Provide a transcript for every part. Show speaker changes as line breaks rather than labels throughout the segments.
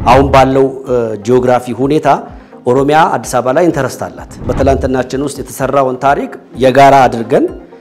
አሁን ባለው ጂኦግራፊ ሁኔታ ኦሮሚያ አዲስ አበባ ላይ ኢንተረስት አላት። በትላንትናችን ውስጥ የተሰራውን ታሪክ የጋራ አድርገን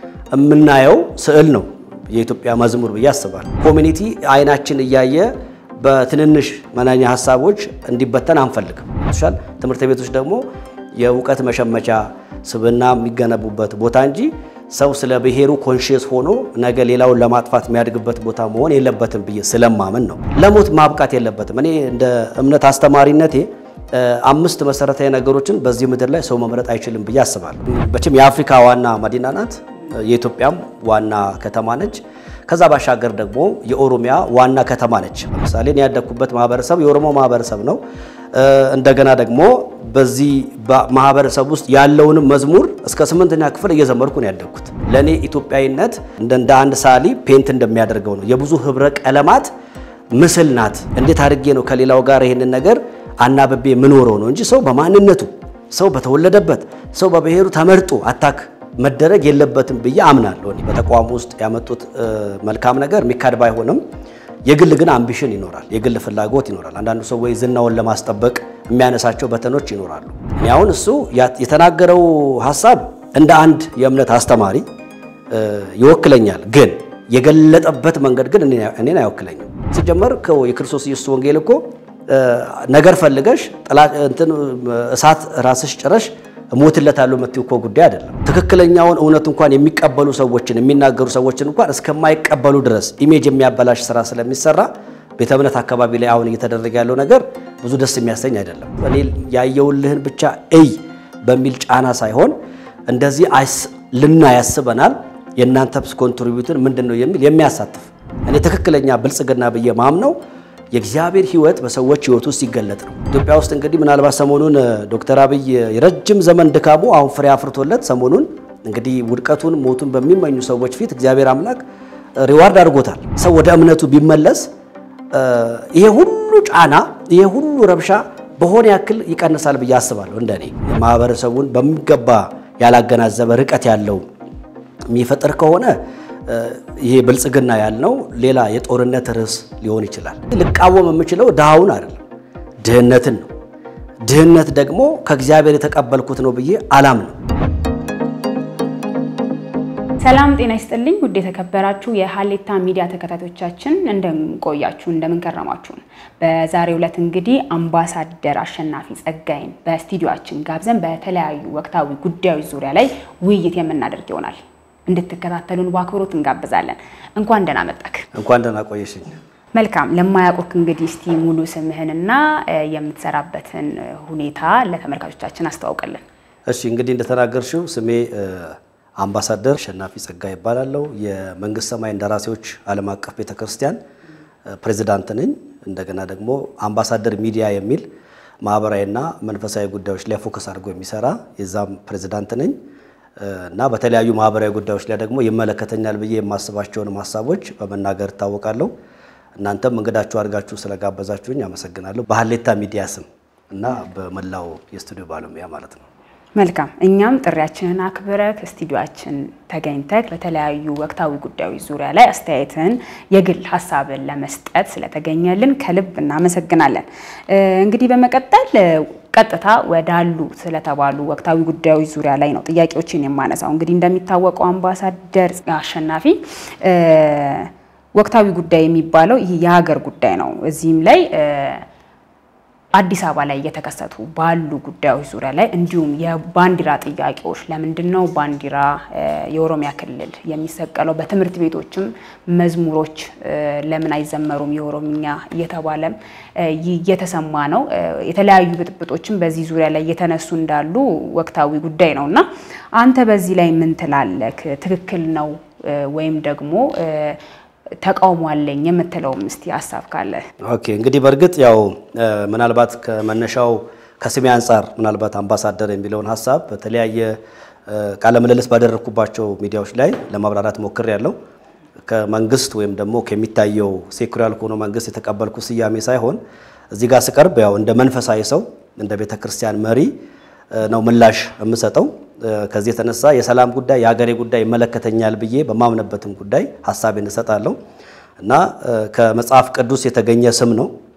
የምናየው ስዕል ነው የኢትዮጵያ መዝሙር ብዬ አስባለሁ። ኮሚኒቲ አይናችን እያየ በትንንሽ መናኛ ሀሳቦች እንዲበተን አንፈልግም። ሻል ትምህርት ቤቶች ደግሞ የእውቀት መሸመቻ ስብዕና የሚገነቡበት ቦታ እንጂ ሰው ስለ ብሔሩ ኮንሽየስ ሆኖ ነገ ሌላውን ለማጥፋት የሚያድግበት ቦታ መሆን የለበትም ብዬ ስለማምን ነው። ለሞት ማብቃት የለበትም። እኔ እንደ እምነት አስተማሪነቴ አምስት መሰረታዊ ነገሮችን በዚህ ምድር ላይ ሰው መምረጥ አይችልም ብዬ አስባለሁ። መቼም የአፍሪካ ዋና መዲና ናት፣ የኢትዮጵያም ዋና ከተማ ነች። ከዛ ባሻገር ደግሞ የኦሮሚያ ዋና ከተማ ነች። ለምሳሌ እኔ ያደግኩበት ማህበረሰብ የኦሮሞ ማህበረሰብ ነው። እንደገና ደግሞ በዚህ ማህበረሰብ ውስጥ ያለውንም መዝሙር እስከ ስምንተኛ ክፍል እየዘመርኩ ነው ያደግኩት። ለእኔ ኢትዮጵያዊነት እንደ አንድ ሳሊ ፔንት እንደሚያደርገው ነው። የብዙ ህብረ ቀለማት ምስል ናት። እንዴት አድርጌ ነው ከሌላው ጋር ይህንን ነገር አናብቤ የምኖረው ነው እንጂ ሰው በማንነቱ ሰው በተወለደበት ሰው በብሔሩ ተመርጦ አታክ መደረግ የለበትም ብዬ አምናለሁ። በተቋሙ ውስጥ ያመጡት መልካም ነገር የሚካድ ባይሆንም የግል ግን አምቢሽን ይኖራል፣ የግል ፍላጎት ይኖራል። አንዳንዱ ሰው ወይ ዝናውን ለማስጠበቅ የሚያነሳቸው በተኖች ይኖራሉ። እኔ አሁን እሱ የተናገረው ሀሳብ እንደ አንድ የእምነት አስተማሪ ይወክለኛል፣ ግን የገለጠበት መንገድ ግን እኔን አይወክለኝም። ሲጀመር የክርስቶስ ኢየሱስ ወንጌል እኮ ነገር ፈልገሽ እንትን እሳት ራስሽ ጭረሽ እሞትለታለሁ የምትይው እኮ ጉዳይ አይደለም። ትክክለኛውን እውነት እንኳን የሚቀበሉ ሰዎችን የሚናገሩ ሰዎችን እንኳን እስከማይቀበሉ ድረስ ኢሜጅ የሚያበላሽ ስራ ስለሚሰራ ቤተ እምነት አካባቢ ላይ አሁን እየተደረገ ያለው ነገር ብዙ ደስ የሚያሰኝ አይደለም። እኔ ያየውልህን ብቻ እይ በሚል ጫና ሳይሆን እንደዚህ ልና ያስበናል የእናንተ ኮንትሪቢዩትን ምንድን ነው የሚል የሚያሳትፍ እኔ ትክክለኛ ብልጽግና ብዬ ማምነው የእግዚአብሔር ሕይወት በሰዎች ሕይወት ውስጥ ሲገለጥ ነው። ኢትዮጵያ ውስጥ እንግዲህ ምናልባት ሰሞኑን ዶክተር አብይ የረጅም ዘመን ድካሙ አሁን ፍሬ አፍርቶለት ሰሞኑን እንግዲህ ውድቀቱን ሞቱን በሚመኙ ሰዎች ፊት እግዚአብሔር አምላክ ሪዋርድ አድርጎታል። ሰው ወደ እምነቱ ቢመለስ ይሄ ሁሉ ጫና ይሄ ሁሉ ረብሻ በሆነ ያክል ይቀንሳል ብዬ አስባለሁ። እንደኔ ማህበረሰቡን በሚገባ ያላገናዘበ ርቀት ያለው የሚፈጥር ከሆነ ይሄ ብልጽግና ያልነው ሌላ የጦርነት ርዕስ ሊሆን ይችላል። ልቃወም የምችለው ድሃውን አይደለም ድህነትን ነው። ድህነት ደግሞ ከእግዚአብሔር የተቀበልኩት ነው ብዬ አላምነው።
ሰላም ጤና ይስጥልኝ። ውድ የተከበራችሁ የሀሌታ ሚዲያ ተከታታዮቻችን እንደምንቆያችሁ እንደምንከረማችሁን። በዛሬው ዕለት እንግዲህ አምባሳደር አሸናፊ ጸጋይን በስቱዲዮአችን ጋብዘን በተለያዩ ወቅታዊ ጉዳዮች ዙሪያ ላይ ውይይት የምናደርግ ይሆናል። እንድትከታተሉን በአክብሮት እንጋብዛለን። እንኳን ደህና መጣክ።
እንኳን ደህና ቆየሽኝ።
መልካም። ለማያውቁክ እንግዲህ እስቲ ሙሉ ስምህንና የምትሰራበትን ሁኔታ ለተመልካቾቻችን አስተዋውቅልን።
እሺ፣ እንግዲህ እንደተናገርሽው ስሜ አምባሳደር አሸናፊ ጸጋይ ይባላለሁ። የመንግስት ሰማይ እንደራሴዎች ዓለም አቀፍ ቤተክርስቲያን ፕሬዚዳንት ነኝ። እንደገና ደግሞ አምባሳደር ሚዲያ የሚል ማህበራዊና መንፈሳዊ ጉዳዮች ላይ ፎከስ አድርጎ የሚሰራ የዛም ፕሬዚዳንት ነኝ እና በተለያዩ ማህበራዊ ጉዳዮች ላይ ደግሞ ይመለከተኛል ብዬ የማስባቸውን ሀሳቦች በመናገር እታወቃለሁ። እናንተም እንግዳችሁ አድርጋችሁ ስለጋበዛችሁኝ አመሰግናለሁ። በሀሌታ ሚዲያ ስም እና በመላው የስቱዲዮ ባለሙያ ማለት ነው።
መልካም። እኛም ጥሪያችንን አክብረህ ስቱዲዮአችን ተገኝተህ በተለያዩ ወቅታዊ ጉዳዮች ዙሪያ ላይ አስተያየትን፣ የግል ሀሳብን ለመስጠት ስለተገኘልን ከልብ እናመሰግናለን። እንግዲህ በመቀጠል ቀጥታ ወዳሉ ስለተባሉ ወቅታዊ ጉዳዮች ዙሪያ ላይ ነው ጥያቄዎችን የማነሳው። እንግዲህ እንደሚታወቀው አምባሳደር አሸናፊ ወቅታዊ ጉዳይ የሚባለው ይህ የሀገር ጉዳይ ነው። እዚህም ላይ አዲስ አበባ ላይ እየተከሰቱ ባሉ ጉዳዮች ዙሪያ ላይ እንዲሁም የባንዲራ ጥያቄዎች ለምንድን ነው ባንዲራ የኦሮሚያ ክልል የሚሰቀለው? በትምህርት ቤቶችም መዝሙሮች ለምን አይዘመሩም የኦሮምኛ እየተባለም እየተሰማ ነው። የተለያዩ ብጥብጦችም በዚህ ዙሪያ ላይ እየተነሱ እንዳሉ ወቅታዊ ጉዳይ ነው እና አንተ በዚህ ላይ ምን ትላለህ? ትክክል ነው ወይም ደግሞ ተቃውሞ አለኝ የምትለውም እስቲ ሀሳብ ካለ።
ኦኬ እንግዲህ በእርግጥ ያው ምናልባት ከመነሻው ከስሜ አንጻር ምናልባት አምባሳደር የሚለውን ሀሳብ በተለያየ ቃለ ምልልስ ባደረግኩባቸው ሚዲያዎች ላይ ለማብራራት ሞክር ያለው ከመንግስት ወይም ደግሞ ከሚታየው ሴኩላር ከሆነ መንግስት የተቀበልኩ ስያሜ ሳይሆን እዚህ ጋር ስቀርብ ያው እንደ መንፈሳዊ ሰው እንደ ቤተ ክርስቲያን መሪ ነው ምላሽ የምሰጠው። ከዚህ የተነሳ የሰላም ጉዳይ የሀገሬ ጉዳይ ይመለከተኛል ብዬ በማምነበትም ጉዳይ ሀሳቤን እሰጣለሁ እና ከመጽሐፍ ቅዱስ የተገኘ ስም ነው።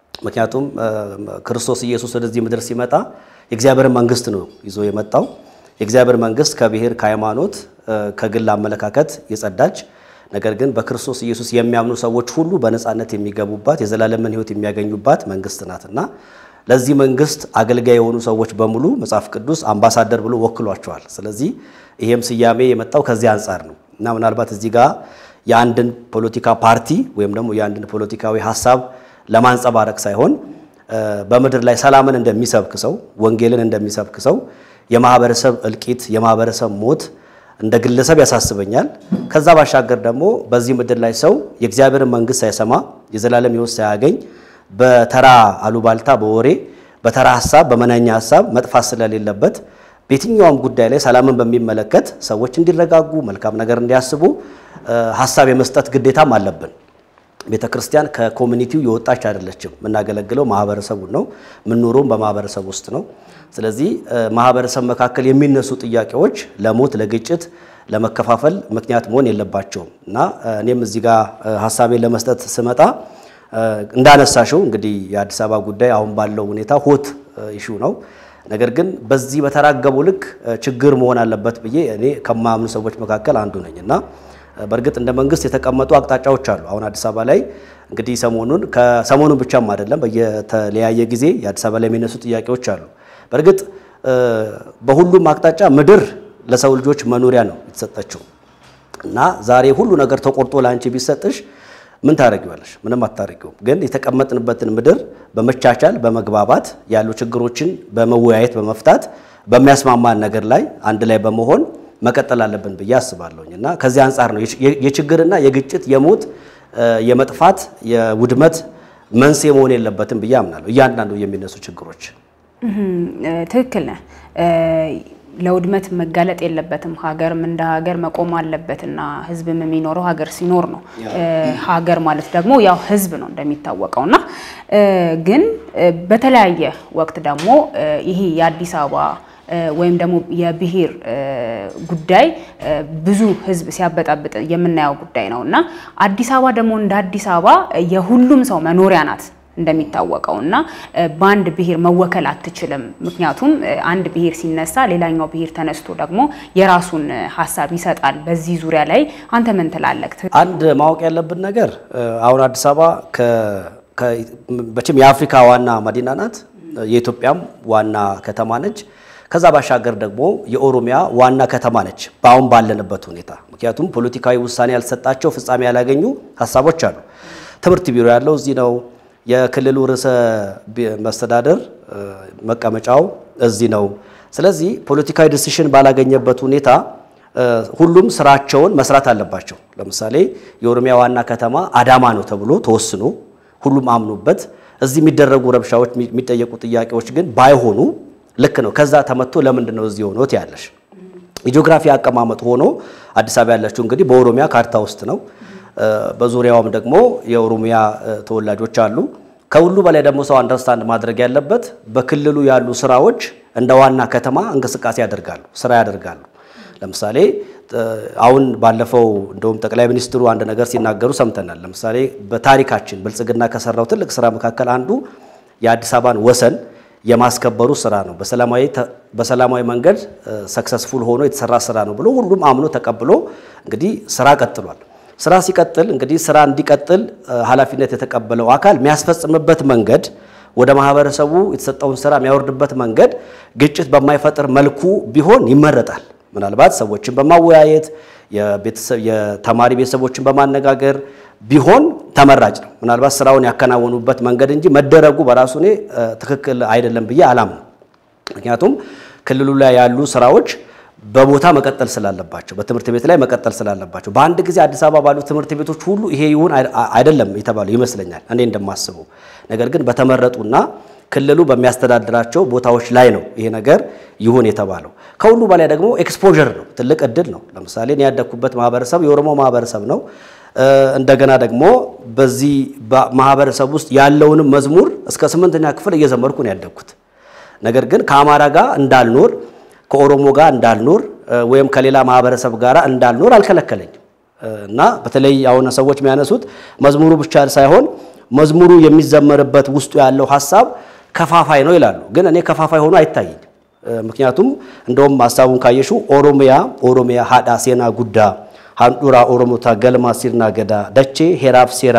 ምክንያቱም ክርስቶስ ኢየሱስ ወደዚህ ምድር ሲመጣ የእግዚአብሔርን መንግስት ነው ይዞ የመጣው። የእግዚአብሔር መንግስት ከብሔር፣ ከሃይማኖት፣ ከግል አመለካከት የጸዳች ነገር ግን በክርስቶስ ኢየሱስ የሚያምኑ ሰዎች ሁሉ በነፃነት የሚገቡባት የዘላለምን ሕይወት የሚያገኙባት መንግስት ናትና ለዚህ መንግስት አገልጋይ የሆኑ ሰዎች በሙሉ መጽሐፍ ቅዱስ አምባሳደር ብሎ ወክሏቸዋል። ስለዚህ ይሄም ስያሜ የመጣው ከዚህ አንጻር ነው እና ምናልባት እዚህ ጋር የአንድን ፖለቲካ ፓርቲ ወይም ደግሞ የአንድን ፖለቲካዊ ሀሳብ ለማንጸባረቅ ሳይሆን በምድር ላይ ሰላምን እንደሚሰብክ ሰው፣ ወንጌልን እንደሚሰብክ ሰው የማህበረሰብ እልቂት፣ የማህበረሰብ ሞት እንደ ግለሰብ ያሳስበኛል። ከዛ ባሻገር ደግሞ በዚህ ምድር ላይ ሰው የእግዚአብሔርን መንግስት ሳይሰማ የዘላለም ሕይወት ሳያገኝ በተራ አሉባልታ፣ በወሬ በተራ ሀሳብ፣ በመናኛ ሀሳብ መጥፋት ስለሌለበት በየትኛውም ጉዳይ ላይ ሰላምን በሚመለከት ሰዎች እንዲረጋጉ መልካም ነገር እንዲያስቡ ሀሳብ የመስጠት ግዴታም አለብን። ቤተ ክርስቲያን ከኮሚኒቲው የወጣች አይደለችም። የምናገለግለው ማህበረሰቡን ነው። የምንኖረውም በማህበረሰብ ውስጥ ነው። ስለዚህ ማህበረሰብ መካከል የሚነሱ ጥያቄዎች ለሞት፣ ለግጭት፣ ለመከፋፈል ምክንያት መሆን የለባቸውም እና እኔም እዚህ ጋር ሀሳቤን ለመስጠት ስመጣ እንዳነሳሽው እንግዲህ የአዲስ አበባ ጉዳይ አሁን ባለው ሁኔታ ሆት ኢሹ ነው። ነገር ግን በዚህ በተራገበው ልክ ችግር መሆን አለበት ብዬ እኔ ከማምኑ ሰዎች መካከል አንዱ ነኝ እና በእርግጥ እንደ መንግስት የተቀመጡ አቅጣጫዎች አሉ። አሁን አዲስ አበባ ላይ እንግዲህ ሰሞኑን ከሰሞኑን ብቻም አይደለም በየተለያየ ጊዜ የአዲስ አበባ ላይ የሚነሱ ጥያቄዎች አሉ። በእርግጥ በሁሉም አቅጣጫ ምድር ለሰው ልጆች መኖሪያ ነው የተሰጠችው እና ዛሬ ሁሉ ነገር ተቆርጦ ለአንቺ ቢሰጥሽ ምን ታደርጊዋለሽ? ምንም አታደርጊውም። ግን የተቀመጥንበትን ምድር በመቻቻል በመግባባት ያሉ ችግሮችን በመወያየት በመፍታት በሚያስማማን ነገር ላይ አንድ ላይ በመሆን መቀጠል አለብን ብዬ አስባለሁኝ እና ከዚህ አንጻር ነው የችግርና የግጭት የሞት የመጥፋት የውድመት መንስኤ መሆን የለበትም ብዬ አምናለሁ። እያንዳንዱ የሚነሱ ችግሮች
ትክክል ነህ። ለውድመት መጋለጥ የለበትም። ሀገርም እንደ ሀገር መቆም አለበትና ህዝብም የሚኖረው ሀገር ሲኖር ነው። ሀገር ማለት ደግሞ ያው ህዝብ ነው እንደሚታወቀው እና ግን በተለያየ ወቅት ደግሞ ይሄ የአዲስ አበባ ወይም ደግሞ የብሔር ጉዳይ ብዙ ህዝብ ሲያበጣብጥ የምናየው ጉዳይ ነው እና አዲስ አበባ ደግሞ እንደ አዲስ አበባ የሁሉም ሰው መኖሪያ ናት እንደሚታወቀው እና በአንድ ብሔር መወከል አትችልም። ምክንያቱም አንድ ብሔር ሲነሳ ሌላኛው ብሔር ተነስቶ ደግሞ የራሱን ሀሳብ ይሰጣል። በዚህ ዙሪያ ላይ አንተ ምን ትላለህ?
አንድ ማወቅ ያለብን ነገር አሁን አዲስ አበባ በችም የአፍሪካ ዋና መዲና ናት። የኢትዮጵያም ዋና ከተማ ነች። ከዛ ባሻገር ደግሞ የኦሮሚያ ዋና ከተማ ነች በአሁን ባለንበት ሁኔታ። ምክንያቱም ፖለቲካዊ ውሳኔ ያልሰጣቸው ፍጻሜ ያላገኙ ሀሳቦች አሉ። ትምህርት ቢሮ ያለው እዚህ ነው። የክልሉ ርዕሰ መስተዳደር መቀመጫው እዚህ ነው። ስለዚህ ፖለቲካዊ ዲሲሽን ባላገኘበት ሁኔታ ሁሉም ስራቸውን መስራት አለባቸው። ለምሳሌ የኦሮሚያ ዋና ከተማ አዳማ ነው ተብሎ ተወስኖ ሁሉም አምኖበት እዚህ የሚደረጉ ረብሻዎች፣ የሚጠየቁ ጥያቄዎች ግን ባይሆኑ ልክ ነው። ከዛ ተመቶ ለምንድን ነው እዚህ ሆኖት ያለሽ የጂኦግራፊ አቀማመጥ ሆኖ አዲስ አበባ ያለችው እንግዲህ በኦሮሚያ ካርታ ውስጥ ነው። በዙሪያውም ደግሞ የኦሮሚያ ተወላጆች አሉ። ከሁሉ በላይ ደግሞ ሰው አንደርስታንድ ማድረግ ያለበት በክልሉ ያሉ ስራዎች እንደ ዋና ከተማ እንቅስቃሴ ያደርጋሉ፣ ስራ ያደርጋሉ። ለምሳሌ አሁን ባለፈው እንደውም ጠቅላይ ሚኒስትሩ አንድ ነገር ሲናገሩ ሰምተናል። ለምሳሌ በታሪካችን ብልጽግና ከሰራው ትልቅ ስራ መካከል አንዱ የአዲስ አበባን ወሰን የማስከበሩ ስራ ነው። በሰላማዊ መንገድ ሰክሰስፉል ሆኖ የተሰራ ስራ ነው ብሎ ሁሉም አምኖ ተቀብሎ እንግዲህ ስራ ቀጥሏል። ስራ ሲቀጥል እንግዲህ ስራ እንዲቀጥል ኃላፊነት የተቀበለው አካል የሚያስፈጽምበት መንገድ ወደ ማህበረሰቡ የተሰጠውን ስራ የሚያወርድበት መንገድ ግጭት በማይፈጥር መልኩ ቢሆን ይመረጣል። ምናልባት ሰዎችን በማወያየት የተማሪ ቤተሰቦችን በማነጋገር ቢሆን ተመራጭ ነው። ምናልባት ስራውን ያከናወኑበት መንገድ እንጂ መደረጉ በራሱ እኔ ትክክል አይደለም ብዬ አላምንም። ምክንያቱም ክልሉ ላይ ያሉ ስራዎች በቦታ መቀጠል ስላለባቸው በትምህርት ቤት ላይ መቀጠል ስላለባቸው በአንድ ጊዜ አዲስ አበባ ባሉ ትምህርት ቤቶች ሁሉ ይሄ ይሁን አይደለም የተባለው ይመስለኛል እኔ እንደማስበው። ነገር ግን በተመረጡና ክልሉ በሚያስተዳድራቸው ቦታዎች ላይ ነው ይሄ ነገር ይሁን የተባለው። ከሁሉ በላይ ደግሞ ኤክስፖዠር ነው፣ ትልቅ እድል ነው። ለምሳሌ እኔ ያደግኩበት ማህበረሰብ የኦሮሞ ማህበረሰብ ነው። እንደገና ደግሞ በዚህ ማህበረሰብ ውስጥ ያለውንም መዝሙር እስከ ስምንተኛ ክፍል እየዘመርኩ ነው ያደግኩት። ነገር ግን ከአማራ ጋር እንዳልኖር ከኦሮሞ ጋር እንዳልኖር ወይም ከሌላ ማህበረሰብ ጋር እንዳልኖር አልከለከለኝም። እና በተለይ አሁን ሰዎች የሚያነሱት መዝሙሩ ብቻ ሳይሆን መዝሙሩ የሚዘመርበት ውስጡ ያለው ሀሳብ ከፋፋይ ነው ይላሉ። ግን እኔ ከፋፋይ ሆኖ አይታይኝ። ምክንያቱም እንደውም ሀሳቡን ካየሹ ኦሮሚያ ኦሮሚያ ሀዳ ሴና ጉዳ ሃንዱራ ኦሮሞታ ገልማ ሲርና ገዳ ደቼ ሄራፍ ሴራ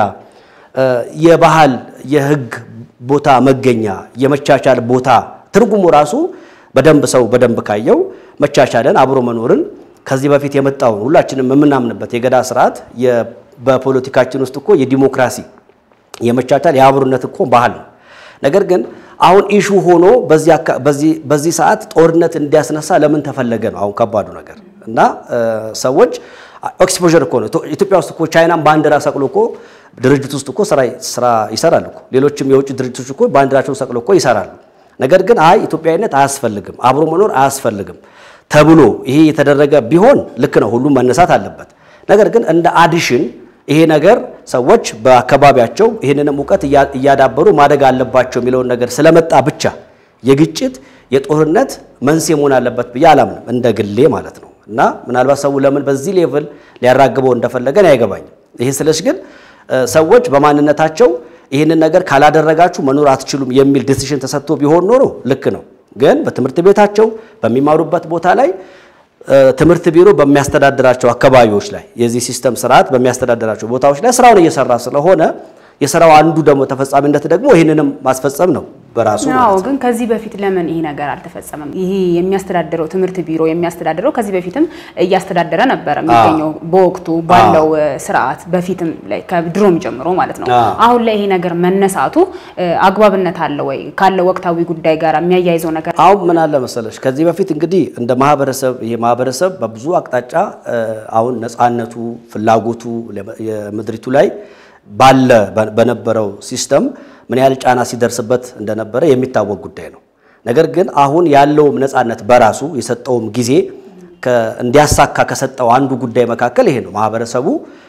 የባህል የህግ ቦታ መገኛ የመቻቻል ቦታ ትርጉሙ ራሱ በደንብ ሰው በደንብ ካየው መቻቻልን አብሮ መኖርን ከዚህ በፊት የመጣውን ሁላችንም የምናምንበት የገዳ ስርዓት በፖለቲካችን ውስጥ እኮ የዲሞክራሲ የመቻቻል የአብሮነት እኮ ባህል ነው። ነገር ግን አሁን ኢሹ ሆኖ በዚህ ሰዓት ጦርነት እንዲያስነሳ ለምን ተፈለገ ነው አሁን ከባዱ ነገር እና ሰዎች ኤክስፖዠር እኮ ነው። ኢትዮጵያ ውስጥ እኮ ቻይናም ባንዲራ ሰቅሎ እኮ ድርጅት ውስጥ እኮ ስራ ይሰራል እኮ ሌሎችም የውጭ ድርጅቶች እኮ ባንዲራቸውን ሰቅሎ እኮ ይሰራሉ። ነገር ግን አይ ኢትዮጵያዊነት አያስፈልግም፣ አብሮ መኖር አያስፈልግም ተብሎ ይሄ የተደረገ ቢሆን ልክ ነው፣ ሁሉም መነሳት አለበት። ነገር ግን እንደ አዲሽን ይሄ ነገር ሰዎች በአካባቢያቸው ይህንንም እውቀት እያዳበሩ ማደግ አለባቸው የሚለውን ነገር ስለመጣ ብቻ የግጭት የጦርነት መንስኤ መሆን አለበት ብዬ አላምንም፣ እንደ ግሌ ማለት ነው። እና ምናልባት ሰው ለምን በዚህ ሌቭል ሊያራግበው እንደፈለገን አይገባኝም። ይሄ ስለሽ ግን ሰዎች በማንነታቸው ይህንን ነገር ካላደረጋችሁ መኖር አትችሉም የሚል ዲሲሽን ተሰጥቶ ቢሆን ኖሮ ልክ ነው። ግን በትምህርት ቤታቸው በሚማሩበት ቦታ ላይ ትምህርት ቢሮ በሚያስተዳድራቸው አካባቢዎች ላይ የዚህ ሲስተም ስርዓት በሚያስተዳድራቸው ቦታዎች ላይ ስራውን እየሰራ ስለሆነ የስራው አንዱ ደግሞ ተፈጻሚነት ደግሞ ይህንንም ማስፈጸም ነው በራሱ
አዎ። ግን ከዚህ በፊት ለምን ይሄ ነገር አልተፈጸመም? ይሄ የሚያስተዳድረው ትምህርት ቢሮ የሚያስተዳድረው ከዚህ በፊትም እያስተዳደረ ነበረ የሚገኘው በወቅቱ ባለው ስርዓት በፊትም ላይ ከድሮም ጀምሮ ማለት ነው። አሁን ላይ ይሄ ነገር መነሳቱ አግባብነት አለ ወይ? ካለው ወቅታዊ ጉዳይ ጋር የሚያያይዘው ነገር
አሁን ምን አለ መሰለሽ፣ ከዚህ በፊት እንግዲህ እንደ ማህበረሰብ ይሄ ማህበረሰብ በብዙ አቅጣጫ አሁን ነፃነቱ ፍላጎቱ የምድሪቱ ላይ ባለ በነበረው ሲስተም ምን ያህል ጫና ሲደርስበት እንደነበረ የሚታወቅ ጉዳይ ነው። ነገር ግን አሁን ያለውም ነፃነት በራሱ የሰጠውም ጊዜ እንዲያሳካ ከሰጠው አንዱ ጉዳይ መካከል ይሄ ነው። ማህበረሰቡ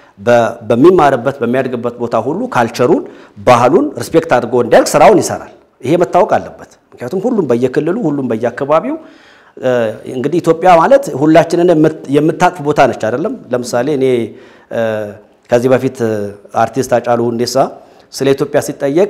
በሚማርበት በሚያድግበት ቦታ ሁሉ ካልቸሩን፣ ባህሉን ሪስፔክት አድርጎ እንዲያድግ ስራውን ይሰራል። ይሄ መታወቅ አለበት። ምክንያቱም ሁሉም በየክልሉ ሁሉም በየአካባቢው እንግዲህ ኢትዮጵያ ማለት ሁላችንን የምታቅፍ ቦታ ነች አይደለም። ለምሳሌ እኔ ከዚህ በፊት አርቲስት ሃጫሉ ሁንዴሳ ስለ ኢትዮጵያ ሲጠየቅ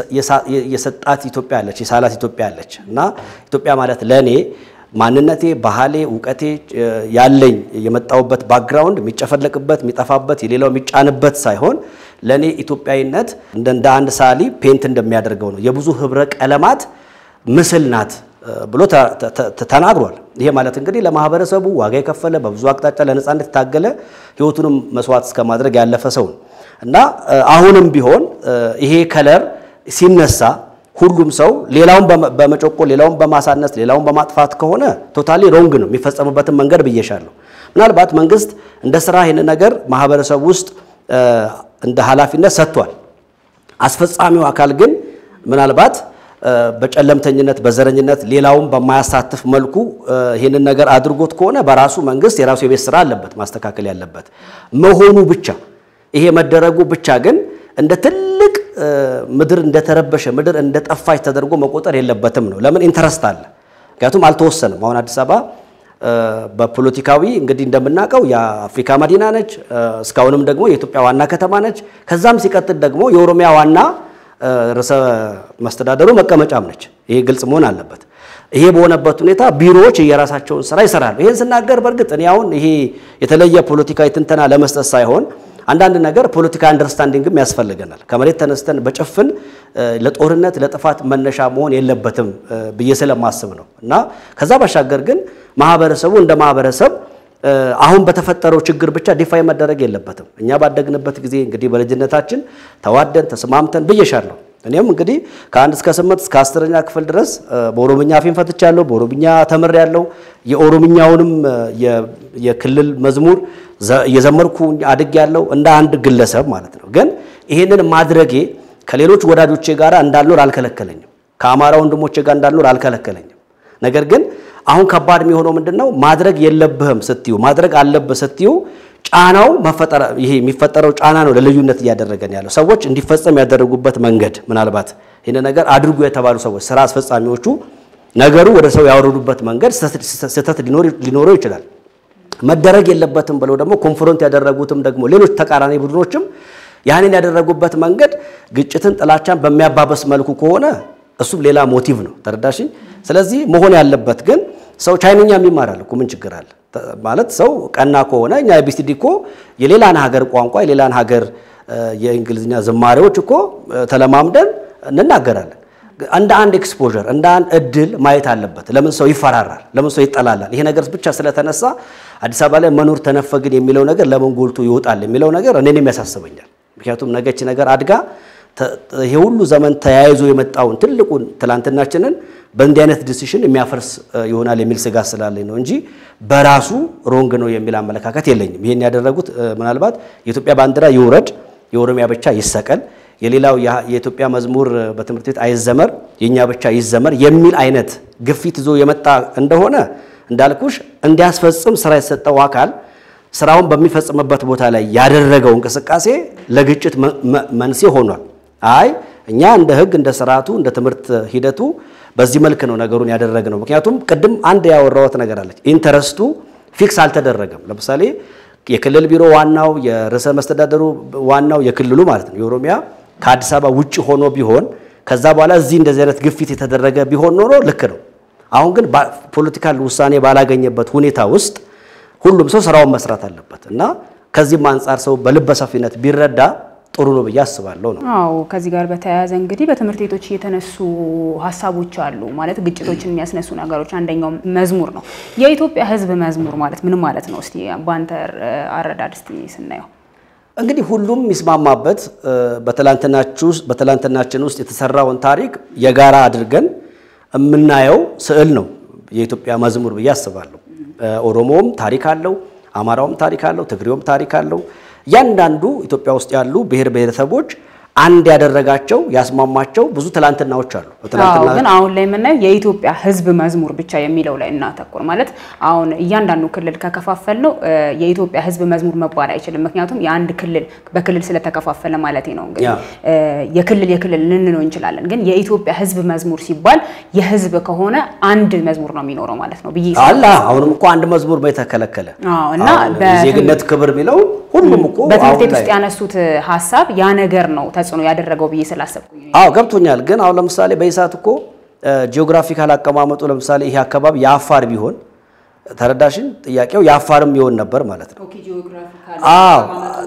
የሰጣት ኢትዮጵያ አለች፣ የሳላት ኢትዮጵያ አለች እና ኢትዮጵያ ማለት ለእኔ ማንነቴ፣ ባህሌ፣ እውቀቴ ያለኝ የመጣሁበት ባክግራውንድ የሚጨፈለቅበት የሚጠፋበት የሌላው የሚጫንበት ሳይሆን ለእኔ ኢትዮጵያዊነት እንደ አንድ ሳሊ ፔንት እንደሚያደርገው ነው የብዙ ህብረ ቀለማት ምስል ናት ብሎ ተናግሯል። ይሄ ማለት እንግዲህ ለማህበረሰቡ ዋጋ የከፈለ በብዙ አቅጣጫ ለነጻነት የታገለ ህይወቱንም መስዋዕት እስከ ማድረግ ያለፈ ሰው ነው እና አሁንም ቢሆን ይሄ ከለር ሲነሳ ሁሉም ሰው ሌላውን በመጮቆል ሌላውን በማሳነስ ሌላውን በማጥፋት ከሆነ ቶታሊ ሮንግ ነው የሚፈጸምበትን መንገድ ብዬሻለሁ። ምናልባት መንግስት እንደ ስራ ይህን ነገር ማህበረሰቡ ውስጥ እንደ ኃላፊነት ሰጥቷል። አስፈጻሚው አካል ግን ምናልባት በጨለምተኝነት በዘረኝነት ሌላውን በማያሳትፍ መልኩ ይህንን ነገር አድርጎት ከሆነ በራሱ መንግስት የራሱ የቤት ስራ አለበት ማስተካከል ያለበት መሆኑ ብቻ ይሄ መደረጉ ብቻ ግን እንደ ትልቅ ምድር እንደተረበሸ ምድር እንደጠፋች ተደርጎ መቆጠር የለበትም ነው። ለምን ኢንተረስት አለ። ምክንያቱም አልተወሰንም። አሁን አዲስ አበባ በፖለቲካዊ እንግዲህ እንደምናውቀው የአፍሪካ መዲና ነች። እስካሁንም ደግሞ የኢትዮጵያ ዋና ከተማ ነች። ከዛም ሲቀጥል ደግሞ የኦሮሚያ ዋና ርዕሰ መስተዳደሩ መቀመጫም ነች። ይሄ ግልጽ መሆን አለበት። ይሄ በሆነበት ሁኔታ ቢሮዎች የራሳቸውን ስራ ይሰራሉ። ይህን ስናገር በእርግጥ እኔ አሁን ይሄ የተለየ ፖለቲካዊ ትንተና ለመስጠት ሳይሆን አንዳንድ ነገር ፖለቲካ አንደርስታንዲንግም ያስፈልገናል። ከመሬት ተነስተን በጭፍን ለጦርነት ለጥፋት መነሻ መሆን የለበትም ብዬ ስለማስብ ነው እና ከዛ ባሻገር ግን ማህበረሰቡ እንደ ማህበረሰብ አሁን በተፈጠረው ችግር ብቻ ዲፋይ መደረግ የለበትም። እኛ ባደግንበት ጊዜ እንግዲህ በልጅነታችን ተዋደን ተስማምተን ብዬሻለሁ። እኔም እንግዲህ ከአንድ እስከ ስምንት እስከ አስረኛ ክፍል ድረስ በኦሮምኛ አፌን ፈትቻለሁ። በኦሮምኛ ተምሬያለሁ። የኦሮምኛውንም የክልል መዝሙር እየዘመርኩ አድጌያለሁ እንደ አንድ ግለሰብ ማለት ነው። ግን ይሄንን ማድረጌ ከሌሎች ወዳጆቼ ጋር እንዳልኖር አልከለከለኝም። ከአማራ ወንድሞቼ ጋር እንዳልኖር አልከለከለኝም። ነገር ግን አሁን ከባድ የሚሆነው ምንድነው? ማድረግ የለብህም ስትዩ ማድረግ አለብህ ስትዩ ጫናው መፈጠር ይሄ የሚፈጠረው ጫና ነው ለልዩነት እያደረገን ያለው ሰዎች እንዲፈጸም ያደረጉበት መንገድ ምናልባት ይህን ነገር አድርጉ የተባሉ ሰዎች ስራ አስፈጻሚዎቹ ነገሩ ወደ ሰው ያወረዱበት መንገድ ስህተት ሊኖረው ይችላል። መደረግ የለበትም ብለው ደግሞ ኮንፍሮንት ያደረጉትም ደግሞ ሌሎች ተቃራኒ ቡድኖችም ያንን ያደረጉበት መንገድ ግጭትን፣ ጥላቻን በሚያባበስ መልኩ ከሆነ እሱም ሌላ ሞቲቭ ነው። ተረዳሽኝ? ስለዚህ መሆን ያለበት ግን ሰው ቻይንኛም ይማራል እኮ ምን ችግር አለ? ማለት ሰው ቀና ከሆነ እኛ ኤቢሲዲ እኮ የሌላን ሀገር ቋንቋ የሌላን ሀገር የእንግሊዝኛ ዝማሬዎች እኮ ተለማምደን እንናገራለን። እንደ አንድ ኤክስፖዠር እንደ አንድ እድል ማየት አለበት። ለምን ሰው ይፈራራል? ለምን ሰው ይጠላላል? ይሄ ነገር ብቻ ስለተነሳ አዲስ አበባ ላይ መኖር ተነፈግን የሚለው ነገር ለምን ጎልቶ ይወጣል የሚለው ነገር እኔንም ያሳስበኛል። ምክንያቱም ነገች ነገር አድጋ ይሄ ሁሉ ዘመን ተያይዞ የመጣውን ትልቁን ትላንትናችንን በእንዲህ አይነት ዲሲሽን የሚያፈርስ ይሆናል የሚል ስጋት ስላለኝ ነው እንጂ በራሱ ሮንግ ነው የሚል አመለካከት የለኝም። ይሄን ያደረጉት ምናልባት የኢትዮጵያ ባንዲራ ይውረድ፣ የኦሮሚያ ብቻ ይሰቀል፣ የሌላው የኢትዮጵያ መዝሙር በትምህርት ቤት አይዘመር፣ የእኛ ብቻ ይዘመር የሚል አይነት ግፊት ይዞ የመጣ እንደሆነ እንዳልኩሽ እንዲያስፈጽም ስራ የተሰጠው አካል ስራውን በሚፈጽምበት ቦታ ላይ ያደረገው እንቅስቃሴ ለግጭት መንስኤ ሆኗል። አይ እኛ እንደ ሕግ እንደ ስርዓቱ እንደ ትምህርት ሂደቱ በዚህ መልክ ነው ነገሩን ያደረግነው። ምክንያቱም ቅድም አንድ ያወራሁት ነገር አለች። ኢንተረስቱ ፊክስ አልተደረገም። ለምሳሌ የክልል ቢሮ ዋናው የርዕሰ መስተዳደሩ ዋናው የክልሉ ማለት ነው የኦሮሚያ ከአዲስ አበባ ውጭ ሆኖ ቢሆን ከዛ በኋላ እዚህ እንደዚህ አይነት ግፊት የተደረገ ቢሆን ኖሮ ልክ ነው። አሁን ግን ፖለቲካል ውሳኔ ባላገኘበት ሁኔታ ውስጥ ሁሉም ሰው ስራውን መስራት አለበት እና ከዚህም አንጻር ሰው በልበ ሰፊነት ቢረዳ ጥሩ ነው ብዬ አስባለሁ ነው።
አዎ ከዚህ ጋር በተያያዘ እንግዲህ በትምህርት ቤቶች የተነሱ ሀሳቦች አሉ። ማለት ግጭቶችን የሚያስነሱ ነገሮች አንደኛው መዝሙር ነው። የኢትዮጵያ ሕዝብ መዝሙር ማለት ምን ማለት ነው? እስቲ በአንተ አረዳድ እስቲ ስናየው
እንግዲህ ሁሉም የሚስማማበት በትላንትናችን ውስጥ የተሰራውን ታሪክ የጋራ አድርገን የምናየው ስዕል ነው የኢትዮጵያ መዝሙር ብዬ አስባለሁ። ኦሮሞውም ታሪክ አለው፣ አማራውም ታሪክ አለው፣ ትግሬውም ታሪክ አለው። እያንዳንዱ ኢትዮጵያ ውስጥ ያሉ ብሔር ብሔረሰቦች አንድ ያደረጋቸው ያስማማቸው ብዙ ትላንትናዎች አሉ።
ግን አሁን ላይ የምናየው የኢትዮጵያ ሕዝብ መዝሙር ብቻ የሚለው ላይ እናተኩር። ማለት አሁን እያንዳንዱ ክልል ከከፋፈል ነው የኢትዮጵያ ሕዝብ መዝሙር መባል አይችልም። ምክንያቱም የአንድ ክልል በክልል ስለተከፋፈለ ማለት ነው። እንግዲህ የክልል የክልል ልንለው እንችላለን። ግን የኢትዮጵያ ሕዝብ መዝሙር ሲባል የሕዝብ ከሆነ አንድ መዝሙር ነው የሚኖረው ማለት ነው ብዬ
አላ አሁንም እኮ አንድ መዝሙር በተከለከለ
እና
ዜግነት ክብር የሚለው ሁሉም እኮ
በትምህርት ቤት ውስጥ ያነሱት ሀሳብ ያ ነገር ነው ተጽዕኖ ያደረገው ብዬ ስላሰብኩኝ
አዎ ገብቶኛል። ግን አሁን ለምሳሌ በኢሳት እኮ ጂኦግራፊካል አቀማመጡ ለምሳሌ ይሄ አካባቢ የአፋር ቢሆን ተረዳሽን፣ ጥያቄው የአፋርም ይሆን ነበር ማለት ነው። አዎ